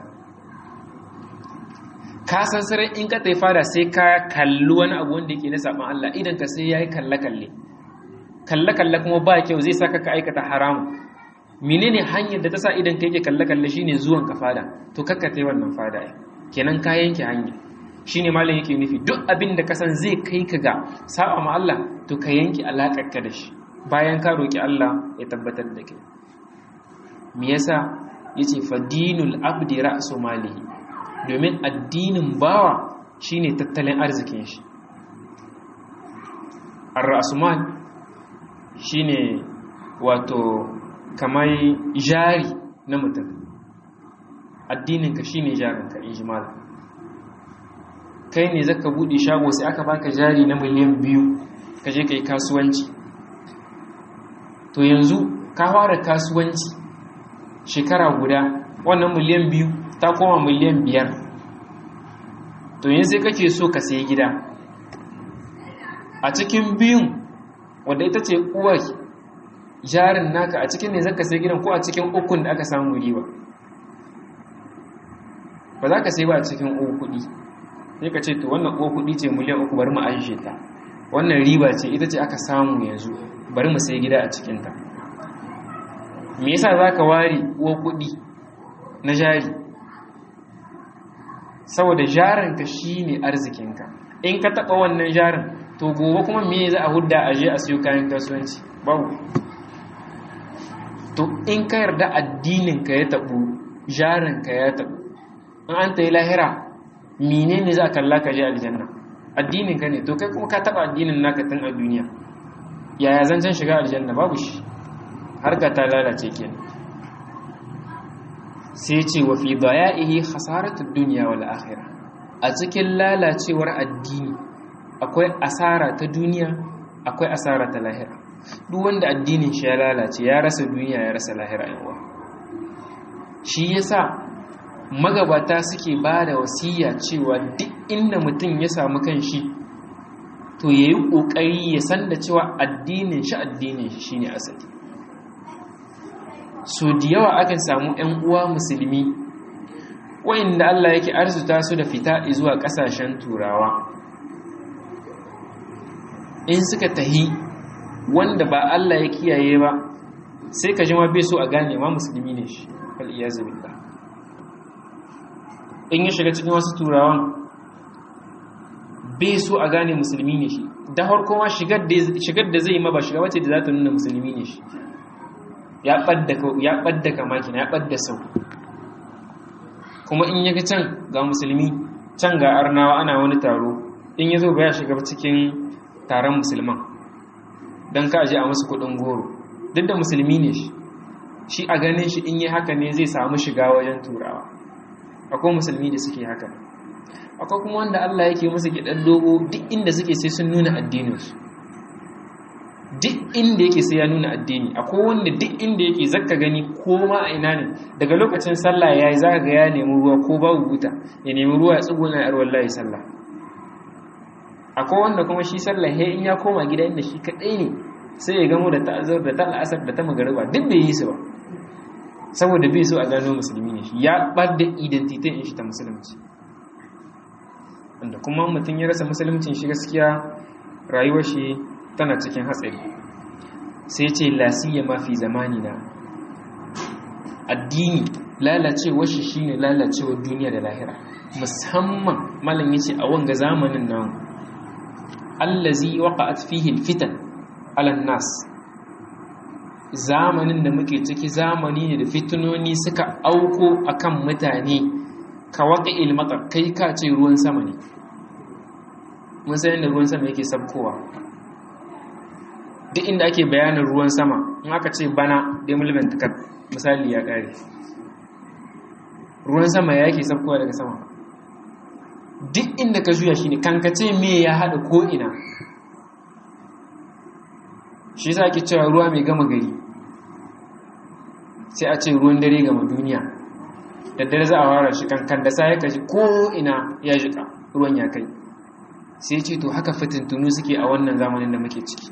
ka san sarai in ka tafi fada sai ka kalli wani abu wanda yake na saban Allah idan ka sai yayi kalle kalle kalle kalle kuma ba kyau zai saka ka aikata haramu menene hanyar da ta sa idan ka yake kalle kalle shine zuwan ka fada to kakka tai wannan fada kenan ka yanke hanya shine malam yake nufi duk abin da ka san zai kai ka ga saba ma Allah to ka yanke alakar ka da shi bayan ka roki Allah ya tabbatar da kai me yasa yace fadinul abdi ra'su malihi domin addinin bawa shine tattalin arzikin shi ar-ra'sumal shine wato kamar jari na mutum addininka shine jarinka in ji malam kai ne zaka bude shago sai aka baka jari na miliyan biyu ka je ka yi kasuwanci to yanzu ka fara kasuwanci shekara guda wannan miliyan biyu ta koma miliyan biyar to yanzu sai kake so ka sayi gida a cikin biyun wadda ita ce uwar jarin naka a cikin ne zaka sai gidan ko a cikin ukun da aka samu riba ba za ka sai ba a cikin uku kudi sai ka ce to wannan uku kudi ce miliyan uku bari mu ajiye ta wannan riba ce ita ce aka samu yanzu bari mu sai gida a cikinta me yasa za ka ware uwa kudi na jari saboda jarinka shi ne arzikinka in ka taɓa wannan jarin to gobe kuma me za a hudda a je a siyo kayan kasuwanci babu to in ka yarda addininka ya taɓu jarinka ya taɓu in an ta yi lahira mine ne za a kalla ka je aljanna addininka ne to kai kuma ka taɓa addinin naka tun a duniya yaya zancen shiga aljanna babu shi harka ta lalace kenan sai ce wa fi daya'ihi khasaratud dunya wal akhirah a cikin lalacewar addini akwai asara ta duniya akwai asara ta lahira duk wanda addinin shi ya lalace ya rasa duniya ya rasa lahira yawa shi yasa magabata suke ba da wasiya cewa duk inda mutum ya samu kanshi to ya yi ƙoƙari ya san da cewa addinin shi addinin shi shine asali so da yawa akan samu 'yan uwa musulmi wa'inda Allah yake arzuta su da fita zuwa ƙasashen turawa in suka tahi wanda ba Allah ya kiyaye ba sai ka jima bai so a gane ma musulmi ne shi al'iyazu billah in ya shiga cikin wasu turawan bai so a gane musulmi ne shi da harko ma shigar da zai yi ma ba shiga wace da za ta nuna musulmi ne shi ya ɓadda kamaki na ya ɓadda sau kuma in yaga can ga musulmi can ga arnawa ana wani taro in ya zo ba ya shiga cikin taron musulman don ka aje a masu kudin goro duk da musulmi ne shi shi a ganin shi in yi haka ne zai samu shiga wajen turawa akwai musulmi da suke haka akwai kuma wanda Allah yake musu gidan dogo duk inda suke sai sun nuna addininsu duk inda yake sai ya nuna addini akwai wanda duk inda yake zaka gani ko ma a ina ne daga lokacin sallah ya yi zaka ga ya nemi ruwa ko babu buta ya nemi ruwa ya tsuguna ya wallahi sallah akwai wanda kuma shi sallah he in ya koma gida inda shi kadai ne sai ya gamo da ta'azzur da ta'asar da ta magariba duk bai yi su ba saboda bai so a gano musulmi ne shi ya bar da identity in shi ta musulunci wanda kuma mutum ya rasa musuluncin shi gaskiya rayuwar shi tana cikin hatsari sai ce lasiya mafi zamani na addini lalacewar shi shine lalacewar duniya da lahira musamman malam yace a wanga zamanin nan allazi waqa'at fihi alfitan ala nas zamanin da muke ciki zamani ne da fitinoni suka auko akan mutane ka waqi'il matar kai ka ce ruwan sama ne mun san yadda ruwan sama yake sabkowa duk inda ake bayanin ruwan sama in aka ce bana demilment cut misali ya kare ruwan sama ya yake sabkowa daga sama duk inda ka juya shi ne kankace me ya haɗa ko'ina shi sa ake cewa ruwa mai gama gari sai a ce ruwan dare gama duniya da dare za a wara shi kankan da sa ya kashi ko'ina ya jika ruwan ya kai sai ce to haka fitintunu suke a wannan zamanin da muke ciki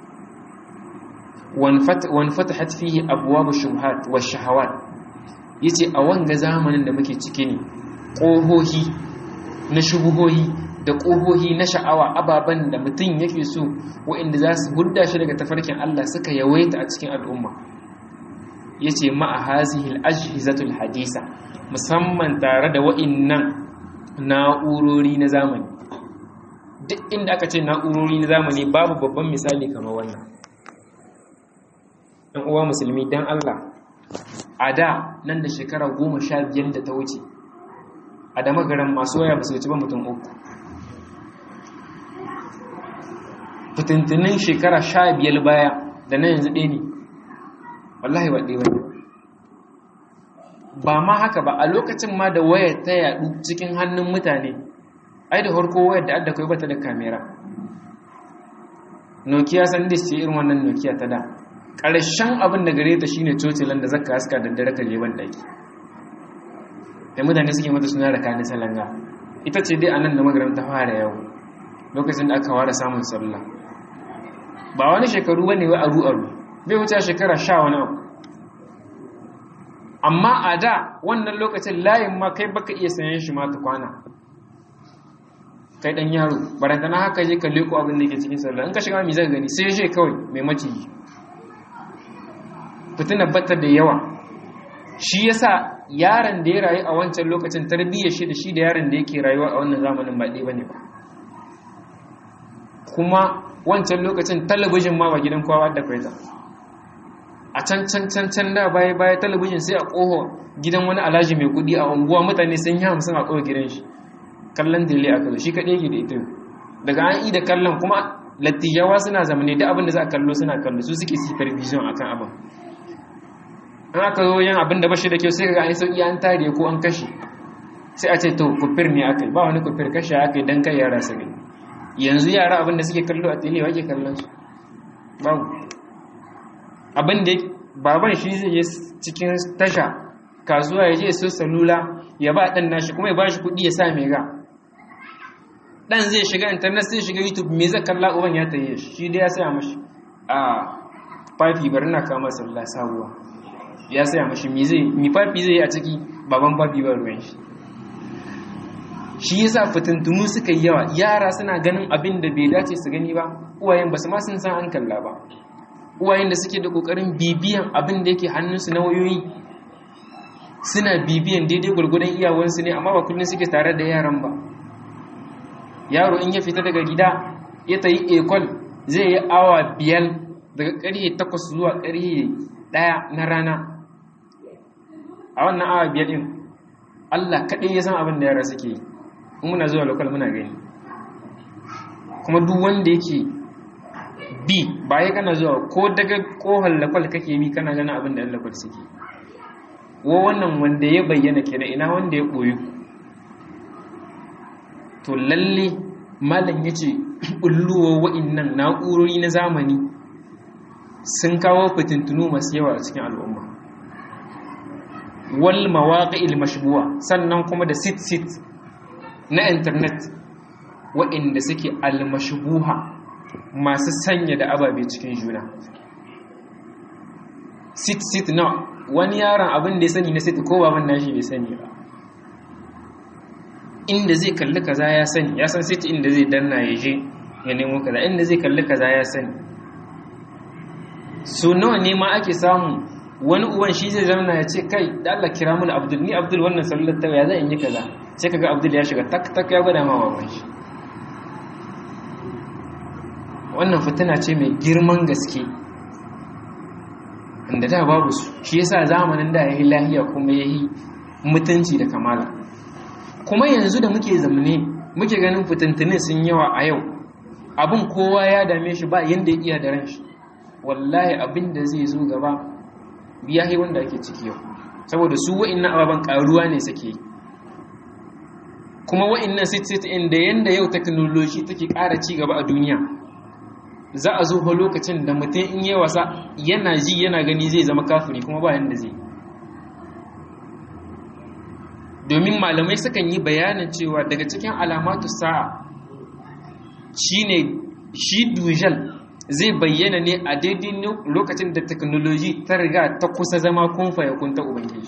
wani fatahat fiye abuwa ba shubhat wa shahawat ya ce a wanga zamanin da muke ciki ne ƙohohi na shubuhohi da ƙohohi na sha'awa ababen da mutum yake so waɗanda za su hudda shi daga tafarkin Allah suka yawaita a cikin al'umma ya ce ma'a hazihil ajhizatul hadisa musamman tare da waɗannan na'urori na zamani duk inda aka ce na'urori na zamani babu babban misali kamar wannan ɗan uwa musulmi don Allah a da nan da shekara goma sha biyar da ta wuce a da magaran masu waya ba su wuce ba mutum uku fitintunin shekara sha biyar baya da na yanzu ɗaya ne wallahi ba ɗaya ba ba ma haka ba a lokacin ma da wayar ta yaɗu cikin hannun mutane ai da harko wayar da adda kai bata da kamera nokia san da ce irin wannan nokia ta da ƙarshen abin da gare ta shine cocilan da zaka haska da dare ka je ban daki da mutane suke mata suna da kanin salanga ita ce dai anan da magaram ta fara yau lokacin da aka fara samun sallah ba wani shekaru bane wai aru aru bai wuce shekara sha wani abu amma a da wannan lokacin layin ma kai baka iya sayan shi ma ta kwana kai dan yaro barantana haka je ka leko abin da yake cikin sallah in ka shiga mai zaka gani sai je kawai mai maciji fitina batta da yawa shi yasa yaron da ya rayu a wancan lokacin tarbiyyar shi da shi da yaron da yake rayuwa a wannan zamanin ba ɗaya bane ba kuma wancan lokacin talabijin ma ba gidan kowa da kwaita a can can can can da baya baya talabijin sai a ƙoho gidan wani alhaji mai kuɗi a unguwa mutane sun yi hamsin a ƙoho gidan shi kallon dele aka zo shi kaɗai ke da ita daga an yi da kallon kuma lattijawa suna zamane da abin da za a kallo suna kallo su suke supervision akan abin an aka zo yin abin da bashi da kyau sai ka ga an sauki an tare ko an kashe sai a ce to kufir ne aka ba wani kufir kashe aka yi don kai yara su gani yanzu yara abin da suke kallo a tele wake kallon su babu abin da baban shi zai yi cikin tasha kasuwa ya je so salula ya ba ɗan nashi kuma ya ba shi kuɗi ya sa mai ga ɗan zai shiga internet sai shiga youtube me zai kalla uban ya taye shi shi dai ya saya mashi a fafi bari na kama sallah sabuwa ya saya mashi mi zai mi fafi zai a ciki baban fafi ba ruwan shi shi yasa fitintunu suka yi yawa yara suna ganin abin da bai dace su gani ba uwayen ba su ma sun san an kalla ba uwayen da suke da kokarin bibiyan abin da yake hannunsu na wayoyi suna bibiyan daidai gwargwadon iyawansu ne amma ba kullum suke tare da yaran ba yaro in ya fita daga gida ya ta yi ekol zai yi awa biyar daga ƙarfe takwas zuwa ƙarfe ɗaya na rana a wannan awa biyar ɗin allah kaɗai ya san abin da yara suke yi in muna zuwa lokal muna gani kuma duk wanda yake bi ba ya kana zuwa ko daga kohon lakwal kake bi kana gana abin da yan lakwal suke wa wannan wanda ya bayyana kenan ina wanda ya ɓoyi to lalle malam ya ce ɓulluwa wa'innan na'urori na zamani sun kawo fitintunu masu yawa a cikin al'umma wal mawaƙi mashbuwa sannan kuma da sit-sit na intanet waɗanda suke almashbuha masu sanya da ababe cikin juna sit-sit na wani yaron abin da ya sani na sit ko baban nashi bai sani ba inda zai kalli kaza ya sani ya san sit inda zai danna ya je ya nemo kaza inda zai kalli kaza ya sani so nawa ne ma ake samu wani uwan shi zai zama ya ce kai da Allah kira mun Abdul ni Abdul wannan sallar ta ya zan yi kaza sai kaga Abdul ya shiga tak tak ya gwada ma baban shi wannan fitina ce mai girman gaske inda da babu su shi yasa zamanin da yayi lahiya kuma yayi mutunci da kamala kuma yanzu da muke zamane muke ganin fitintunin sun yawa a yau abin kowa ya dame shi ba yanda ya iya da ran shi wallahi abin da zai zo gaba biya yi wanda ake ciki yau saboda su wa'innan ababen karuwa ne suke kuma wa'annan sit-sit inda yanda yau technology take ƙara ci gaba a duniya za a zo lokacin da mutum in yi wasa yana ji yana gani zai zama kafiri kuma ba yanda zai domin malamai sukan yi bayanin cewa daga cikin alamatu sa'a shine shi dujal zai bayyana ne a daidai lokacin da teknoloji ta riga ta kusa zama kunfa ya kunta ubangiji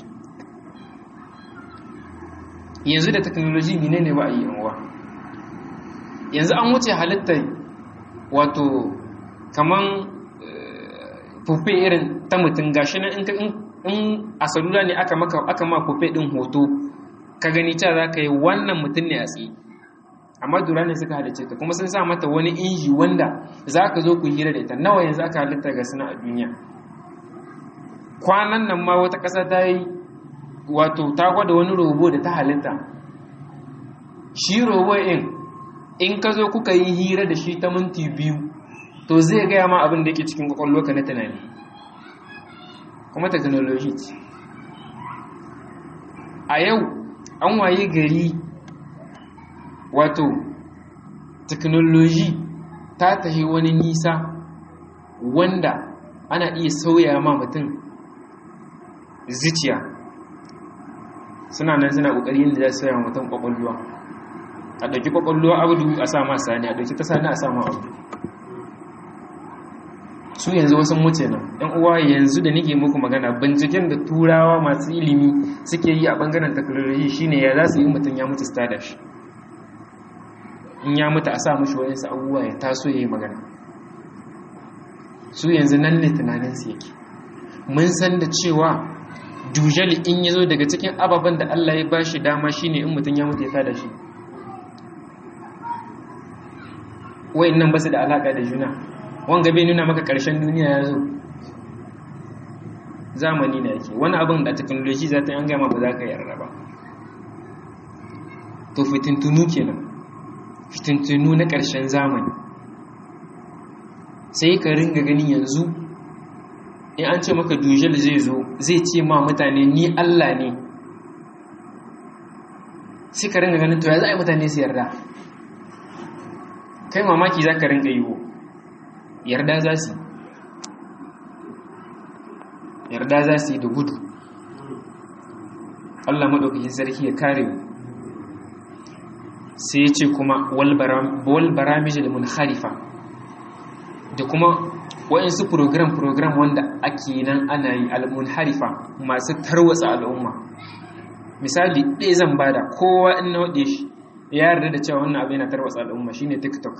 yanzu da teknoloji mine ne ba a yi yanwa yanzu an wuce halittar wato kaman fufe irin ta mutum gashi na in a salula ne aka ma fufe din hoto ka gani cewa za ka yi wannan mutum ne a tsaye amma dura ne suka halice ta kuma sun sa mata wani inji wanda za ka zo ku hira da ita nawa yanzu aka halitta ga suna a duniya kwanan nan ma wata ƙasa ta yi wato ta gwada wani robo da ta halitta shi robo in in ka zo kuka yi hira da shi ta minti biyu to zai gaya ma abin da yake cikin kwakwallo ka na tunani kuma technology ce a yau an waye gari wato teknoloji ta tahi wani nisa wanda ana iya sauya ma mutum zuciya suna nan suna ƙoƙari yadda za su sauya mutum ƙwaƙwalwa a ɗauki ƙwaƙwalwa abu a sa ma sani a ɗauki ta sani a sa ma abu su yanzu wasu muce nan ɗan uwa yanzu da nake muku magana binciken da turawa masu ilimi suke yi a ɓangaren teknoloji shine ya za su yi mutum ya mutu stada shi in ya mutu a sa mashi waɗansu abubuwa ya taso ya yi magana su yanzu nan ne tunaninsu yake mun san da cewa dujal in ya zo daga cikin ababen da Allah ya ba shi dama shine in mutum ya mutu ya tada shi wayan nan ba su da alaƙa da juna wanga bai nuna maka ƙarshen duniya ya zo zamani na yake wani abin da teknoloji za ta yi an gama ba za ka yarda ba to fitintunu kenan fitintunu na ƙarshen zamani sai ka ringa ganin yanzu in an ce maka dujal zai zo zai ce ma mutane ni Allah ne sai ka ringa ganin to ya za a yi mutane su yarda kai mamaki za ka ringa yiwo yarda za su yarda za su yi da gudu Allah maɗaukakin sarki ya kare mu sai ya ce kuma wal baramijil munharifa da kuma waɗansu program-program wanda ake nan ana yi al-munharifa masu tarwatsa al'umma misali ɗaya zan bada kowa in na waɗe shi ya yarda da cewa wannan abu yana tarwatsa al'umma shine tiktok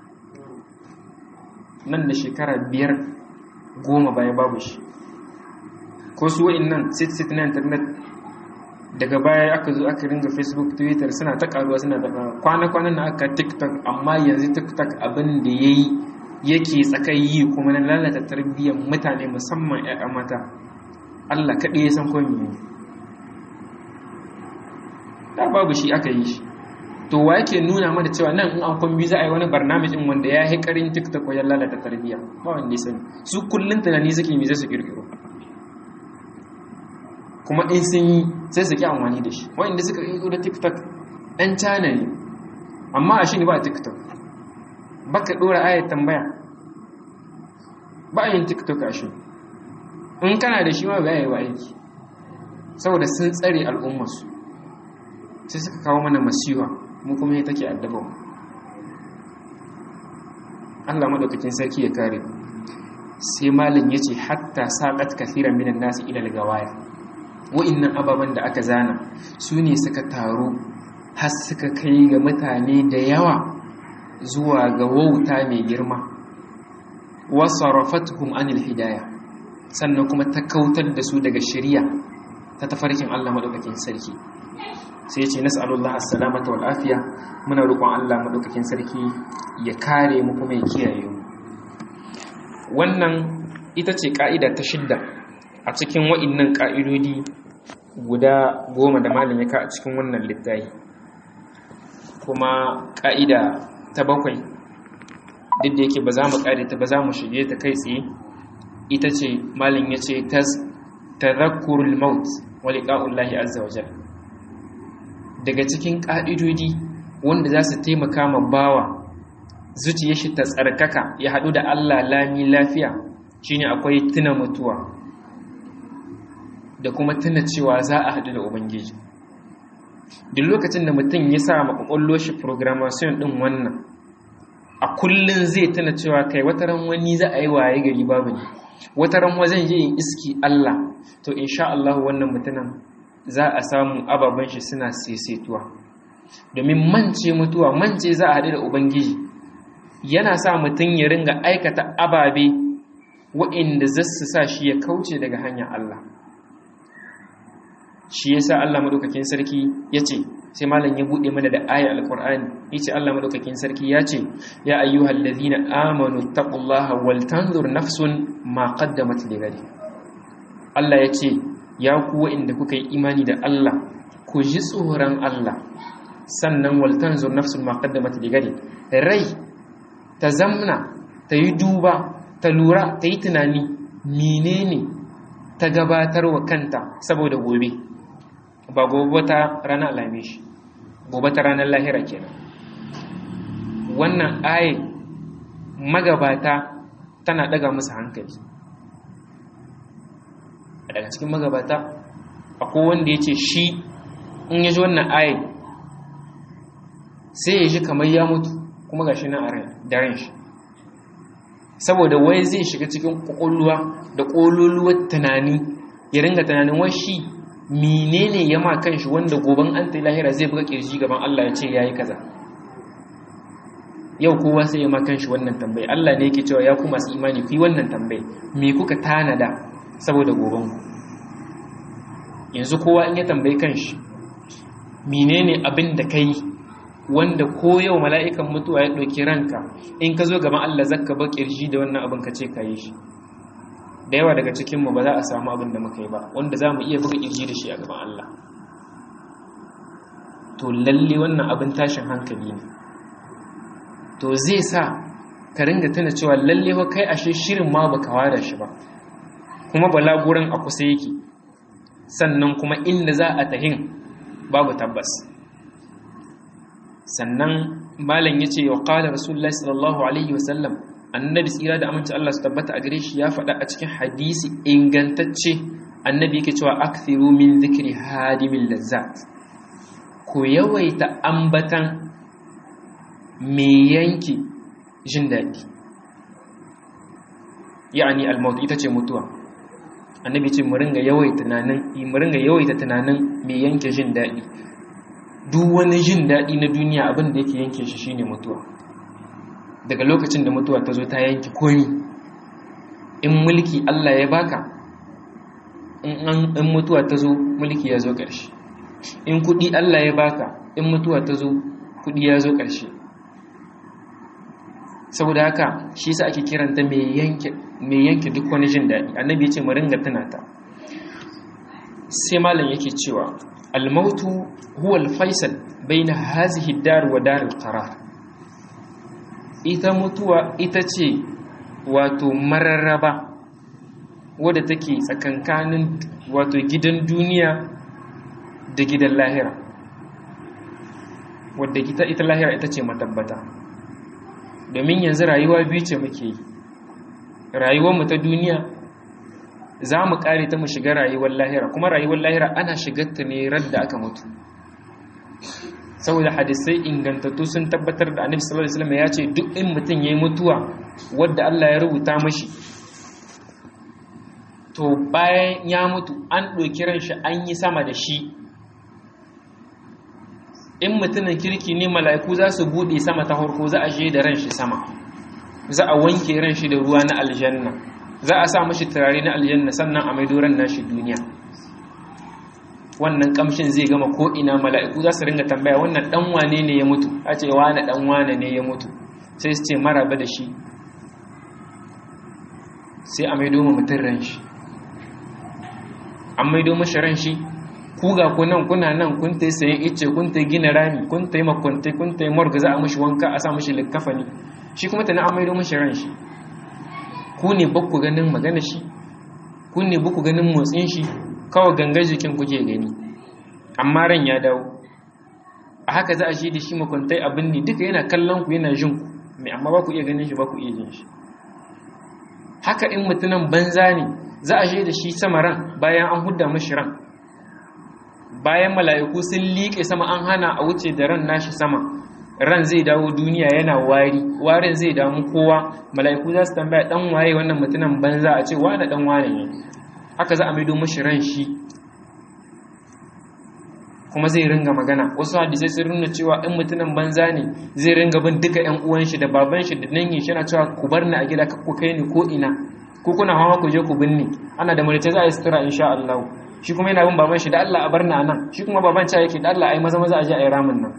nan da shekara biyar goma baya babu shi ko su wa'in nan sit-sit na internet daga baya aka zo aka ringa facebook twitter suna ta karuwa suna ta karuwa kwana-kwanan na aka tiktok amma yanzu tiktok abin da ya yi yake tsakayi kuma na lalata tarbiyyar mutane musamman 'ya'ya mata allah kaɗai ya san komi ne da babu shi aka yi shi to wa yake nuna mana cewa nan in an kwambi za a yi wani barnamijin wanda ya yi karin tiktok wajen lalata tarbiyya ba wanda ya sani su kullum tunani suke mi zai su kirkiro kuma in sun yi sai su ki amfani da shi wanda suka yi da tiktok ɗan cana ne amma a shi ne ba a tiktok ba ka ɗora ayat tambaya ba a yin tiktok a shi in kana da shi ma ba yi wa aiki saboda sun tsare al'ummarsu sai suka kawo mana masiwa mu kuma ya take addaba mu Allah madaukakin sarki ya kare sai malin yace hatta saqat kathiran minan nasi ila al-gawaya wa'innan ababen da aka zana su ne suka taru har suka kai ga mutane da yawa zuwa ga wauta mai girma wasarafatuhum anil hidaya sannan kuma ta kautar da su daga shari'a ta tafarkin Allah madaukakin sarki sai ya ce nas'alullah as-salamata wal afiya muna roƙon Allah madaukakin sarki ya kare mu kuma ya kiyaye mu wannan ita ce ka'ida ta shidda a cikin wa'innan ƙa'idodi guda goma da malin ya ka a cikin wannan littafi kuma ƙa'ida ta bakwai duk da yake ba za mu ƙare ta ba za mu shige ta kai tsaye ita ce malin ya ce ta tazakkurul maut wa liqa'ullahi azza wa jalla daga cikin ƙa'idodi wanda za su taimaka ma bawa zuciyar shi ta tsarkaka ya haɗu da Allah lami lafiya shine akwai tuna mutuwa da kuma tuna cewa za a haɗu da Ubangiji duk lokacin da mutum ya sa makwakwallo shi programmation ɗin wannan a kullum zai tuna cewa kai wata ran wani za a yi waye gari babu ne wata ran wajen yi in iski Allah to insha Allah wannan mutumin za a samu ababen shi suna sesetuwa domin mance mutuwa mance za a haɗu da Ubangiji yana sa mutum ya ringa aikata ababe wa'inda za su sa shi ya kauce daga hanyar Allah shi yasa Allah madaukakin sarki yace sai malam ya bude mana da ayar alqur'ani yace Allah madaukakin sarki yace ya ayyuhal ladhina amanu taqullaha wal tanzur nafsun ma qaddamat lighadi Allah yace ya ku wa'inda kuka yi imani da Allah ku ji tsoron Allah sannan wal tanzur nafsun ma qaddamat lighadi rai ta zamna ta yi duba ta lura ta yi tunani menene ta gabatar wa kanta saboda gobe ba gobe ta ranar alamishi gobe ta ranar lahira kenan wannan aye magabata tana daga musu hankali a daga cikin magabata akwai wanda ya ce shi in ya ji wannan aye sai ya ji kamar ya mutu kuma ga shi na da ran shi saboda wai zai shiga cikin kwakwalwa da ƙololuwar tunani ya ringa tunanin wai shi menene ya ma kanshi wanda goban an ta lahira zai buga kirji gaban Allah ya ce yayi kaza yau kowa sai ya ma kanshi wannan tambayi Allah ne yake cewa ya ku masu imani ku yi wannan tambayi me kuka tanada saboda goban ku yanzu kowa in ya tambayi kanshi menene abin da kai wanda ko yau mala'ikan mutuwa ya ɗauki ranka in ka zo gaban Allah zakka ba kirji da wannan abin ka ce ka yi shi da yawa daga cikinmu ba za a samu abin da muka yi ba wanda za mu iya buga ƙirji da shi a gaban Allah to lalle wannan abin tashin hankali ne to zai sa ka ringa tuna cewa lalle ba kai ashe shirin ma baka wada shi ba kuma balaguran a kusa yake sannan kuma inda za a tahin babu tabbas sannan malam ya ce wa qala rasulullahi sallallahu alaihi wasallam annabi tsira da aminci Allah su tabbata a gare shi ya faɗa a cikin hadisi ingantacce annabi yake cewa akthiru min zikri hadimin lazzat ku yawaita ambatan me yanki jin daɗi ya'ani al-maut ita ce mutuwa annabi ce mu ringa yawaita tunanin mu ringa yawaita tunanin me yanke jin daɗi duk wani jin daɗi na duniya abin da yake yanke shi shine mutuwa daga lokacin da mutuwa ta zo ta yanki komi in mulki Allah ya baka in mutuwa ta zo mulki ya zo ƙarshe in kuɗi Allah ya baka in mutuwa ta zo kuɗi ya zo ƙarshe saboda haka shi sa ake kiranta mai yanke duk wani jin daɗi annabi ya ce mu ringa tunata sai malam yake cewa almautu huwa alfaisal baina hazihi dar wa dar alqarar ita mutuwa ita ce wato mararraba wadda take tsakankanin wato gidan duniya da gidan lahira wadda ita, ita lahira ita ce matabbata domin yanzu rayuwa biyu ce muke yi rayuwarmu ta duniya za mu kare ta mu shiga rayuwar lahira kuma rayuwar lahira ana shigarta ne radda aka mutu saboda hadisai ingantattu sun tabbatar da annabi sallallahu alaihi wasallam ya ce duk in mutum yayi mutuwa wadda Allah ya rubuta mashi to bayan ya mutu an ɗauki ran shi an yi sama da shi in mutumin kirki ne mala'iku za su buɗe sama ta farko za a je da ran shi sama za a wanke ran shi da ruwa na aljanna za a sa mashi turare na aljanna sannan a maido ran nashi duniya wannan kamshin zai gama ko ina mala'iku za su ringa tambaya wannan dan wane ne ya mutu a ce wane dan wane ne ya mutu sai su ce maraba da shi sai a maido mu mutum ran shi an maido mashi ran shi ku ga ku nan kuna nan kun ta sayan icce kun ta gina rami kun ta yi makwantai kun ta yi morga za a mashi wanka a sa mashi likkafani shi kuma ta na an maido mashi ran shi ku ne ba ku ganin magana shi ku ne ba ku ganin motsin shi kawai gangar jikin kuke gani amma ran ya dawo a haka za a shi da shi makwantai abin ne duka yana kallon ku yana jin ku mai amma ba ku iya ganin shi ba ku iya jin shi haka in mutumin banza ne za a shi da shi sama ran bayan an hudda mashi ran bayan mala'iku sun liƙe sama an hana a wuce da ran nashi sama ran zai dawo duniya yana wari warin zai damu kowa mala'iku za su tambaya dan waye wannan mutumin banza a ce wane dan wane ne haka za a maido mashi ran shi kuma zai ringa magana wasu hadisai sun nuna cewa in mutumin banza ne zai ringa bin duka yan uwan shi da baban shi da dangin shi yana cewa ku bar ni a gida ku kai ni ko ina ko kuna hawa ku je ku binne ana da murta za a yi sutura insha Allah shi kuma yana bin baban shi da Allah a bar ni anan shi kuma baban ca yake da Allah ai maza maza a je a yi ramin nan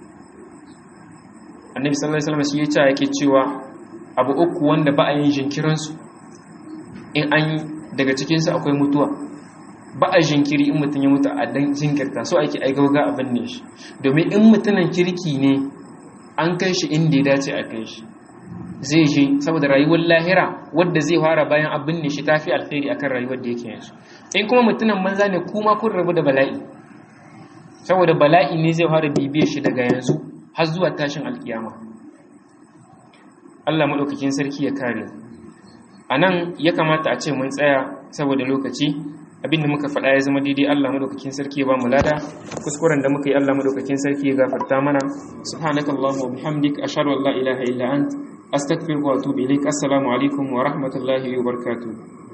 annabi sallallahu alaihi wasallam shi ya ce yake cewa abu uku wanda ba a yin jinkirin su in an daga cikin su akwai mutuwa ba a jinkiri in mutum ya mutu a dan jinkirta so ake ai gauga abin ne shi domin in mutumin kirki ne an kai shi inda ya dace a kai shi zai je saboda rayuwar lahira wadda zai fara bayan abin ne shi tafi alheri akan rayuwar da yake yanzu in kuma mutumin manza ne kuma kun rabu da bala'i saboda bala'i ne zai fara bibiyar shi daga yanzu har zuwa tashin alkiyama Allah maɗaukakin sarki ya kare a nan ya kamata a ce mun tsaya saboda lokaci abinda muka faɗa ya zama daidai Allah madaukakin sarki ya ba mu lada kuskuren da muka yi Allah madaukakin sarki ya gafarta mana subhanakallahumma wa bihamdik ashhadu an la ilaha illa ant astaghfiruka wa atubu ilaik assalamu alaikum wa rahmatullahi wa barakatuh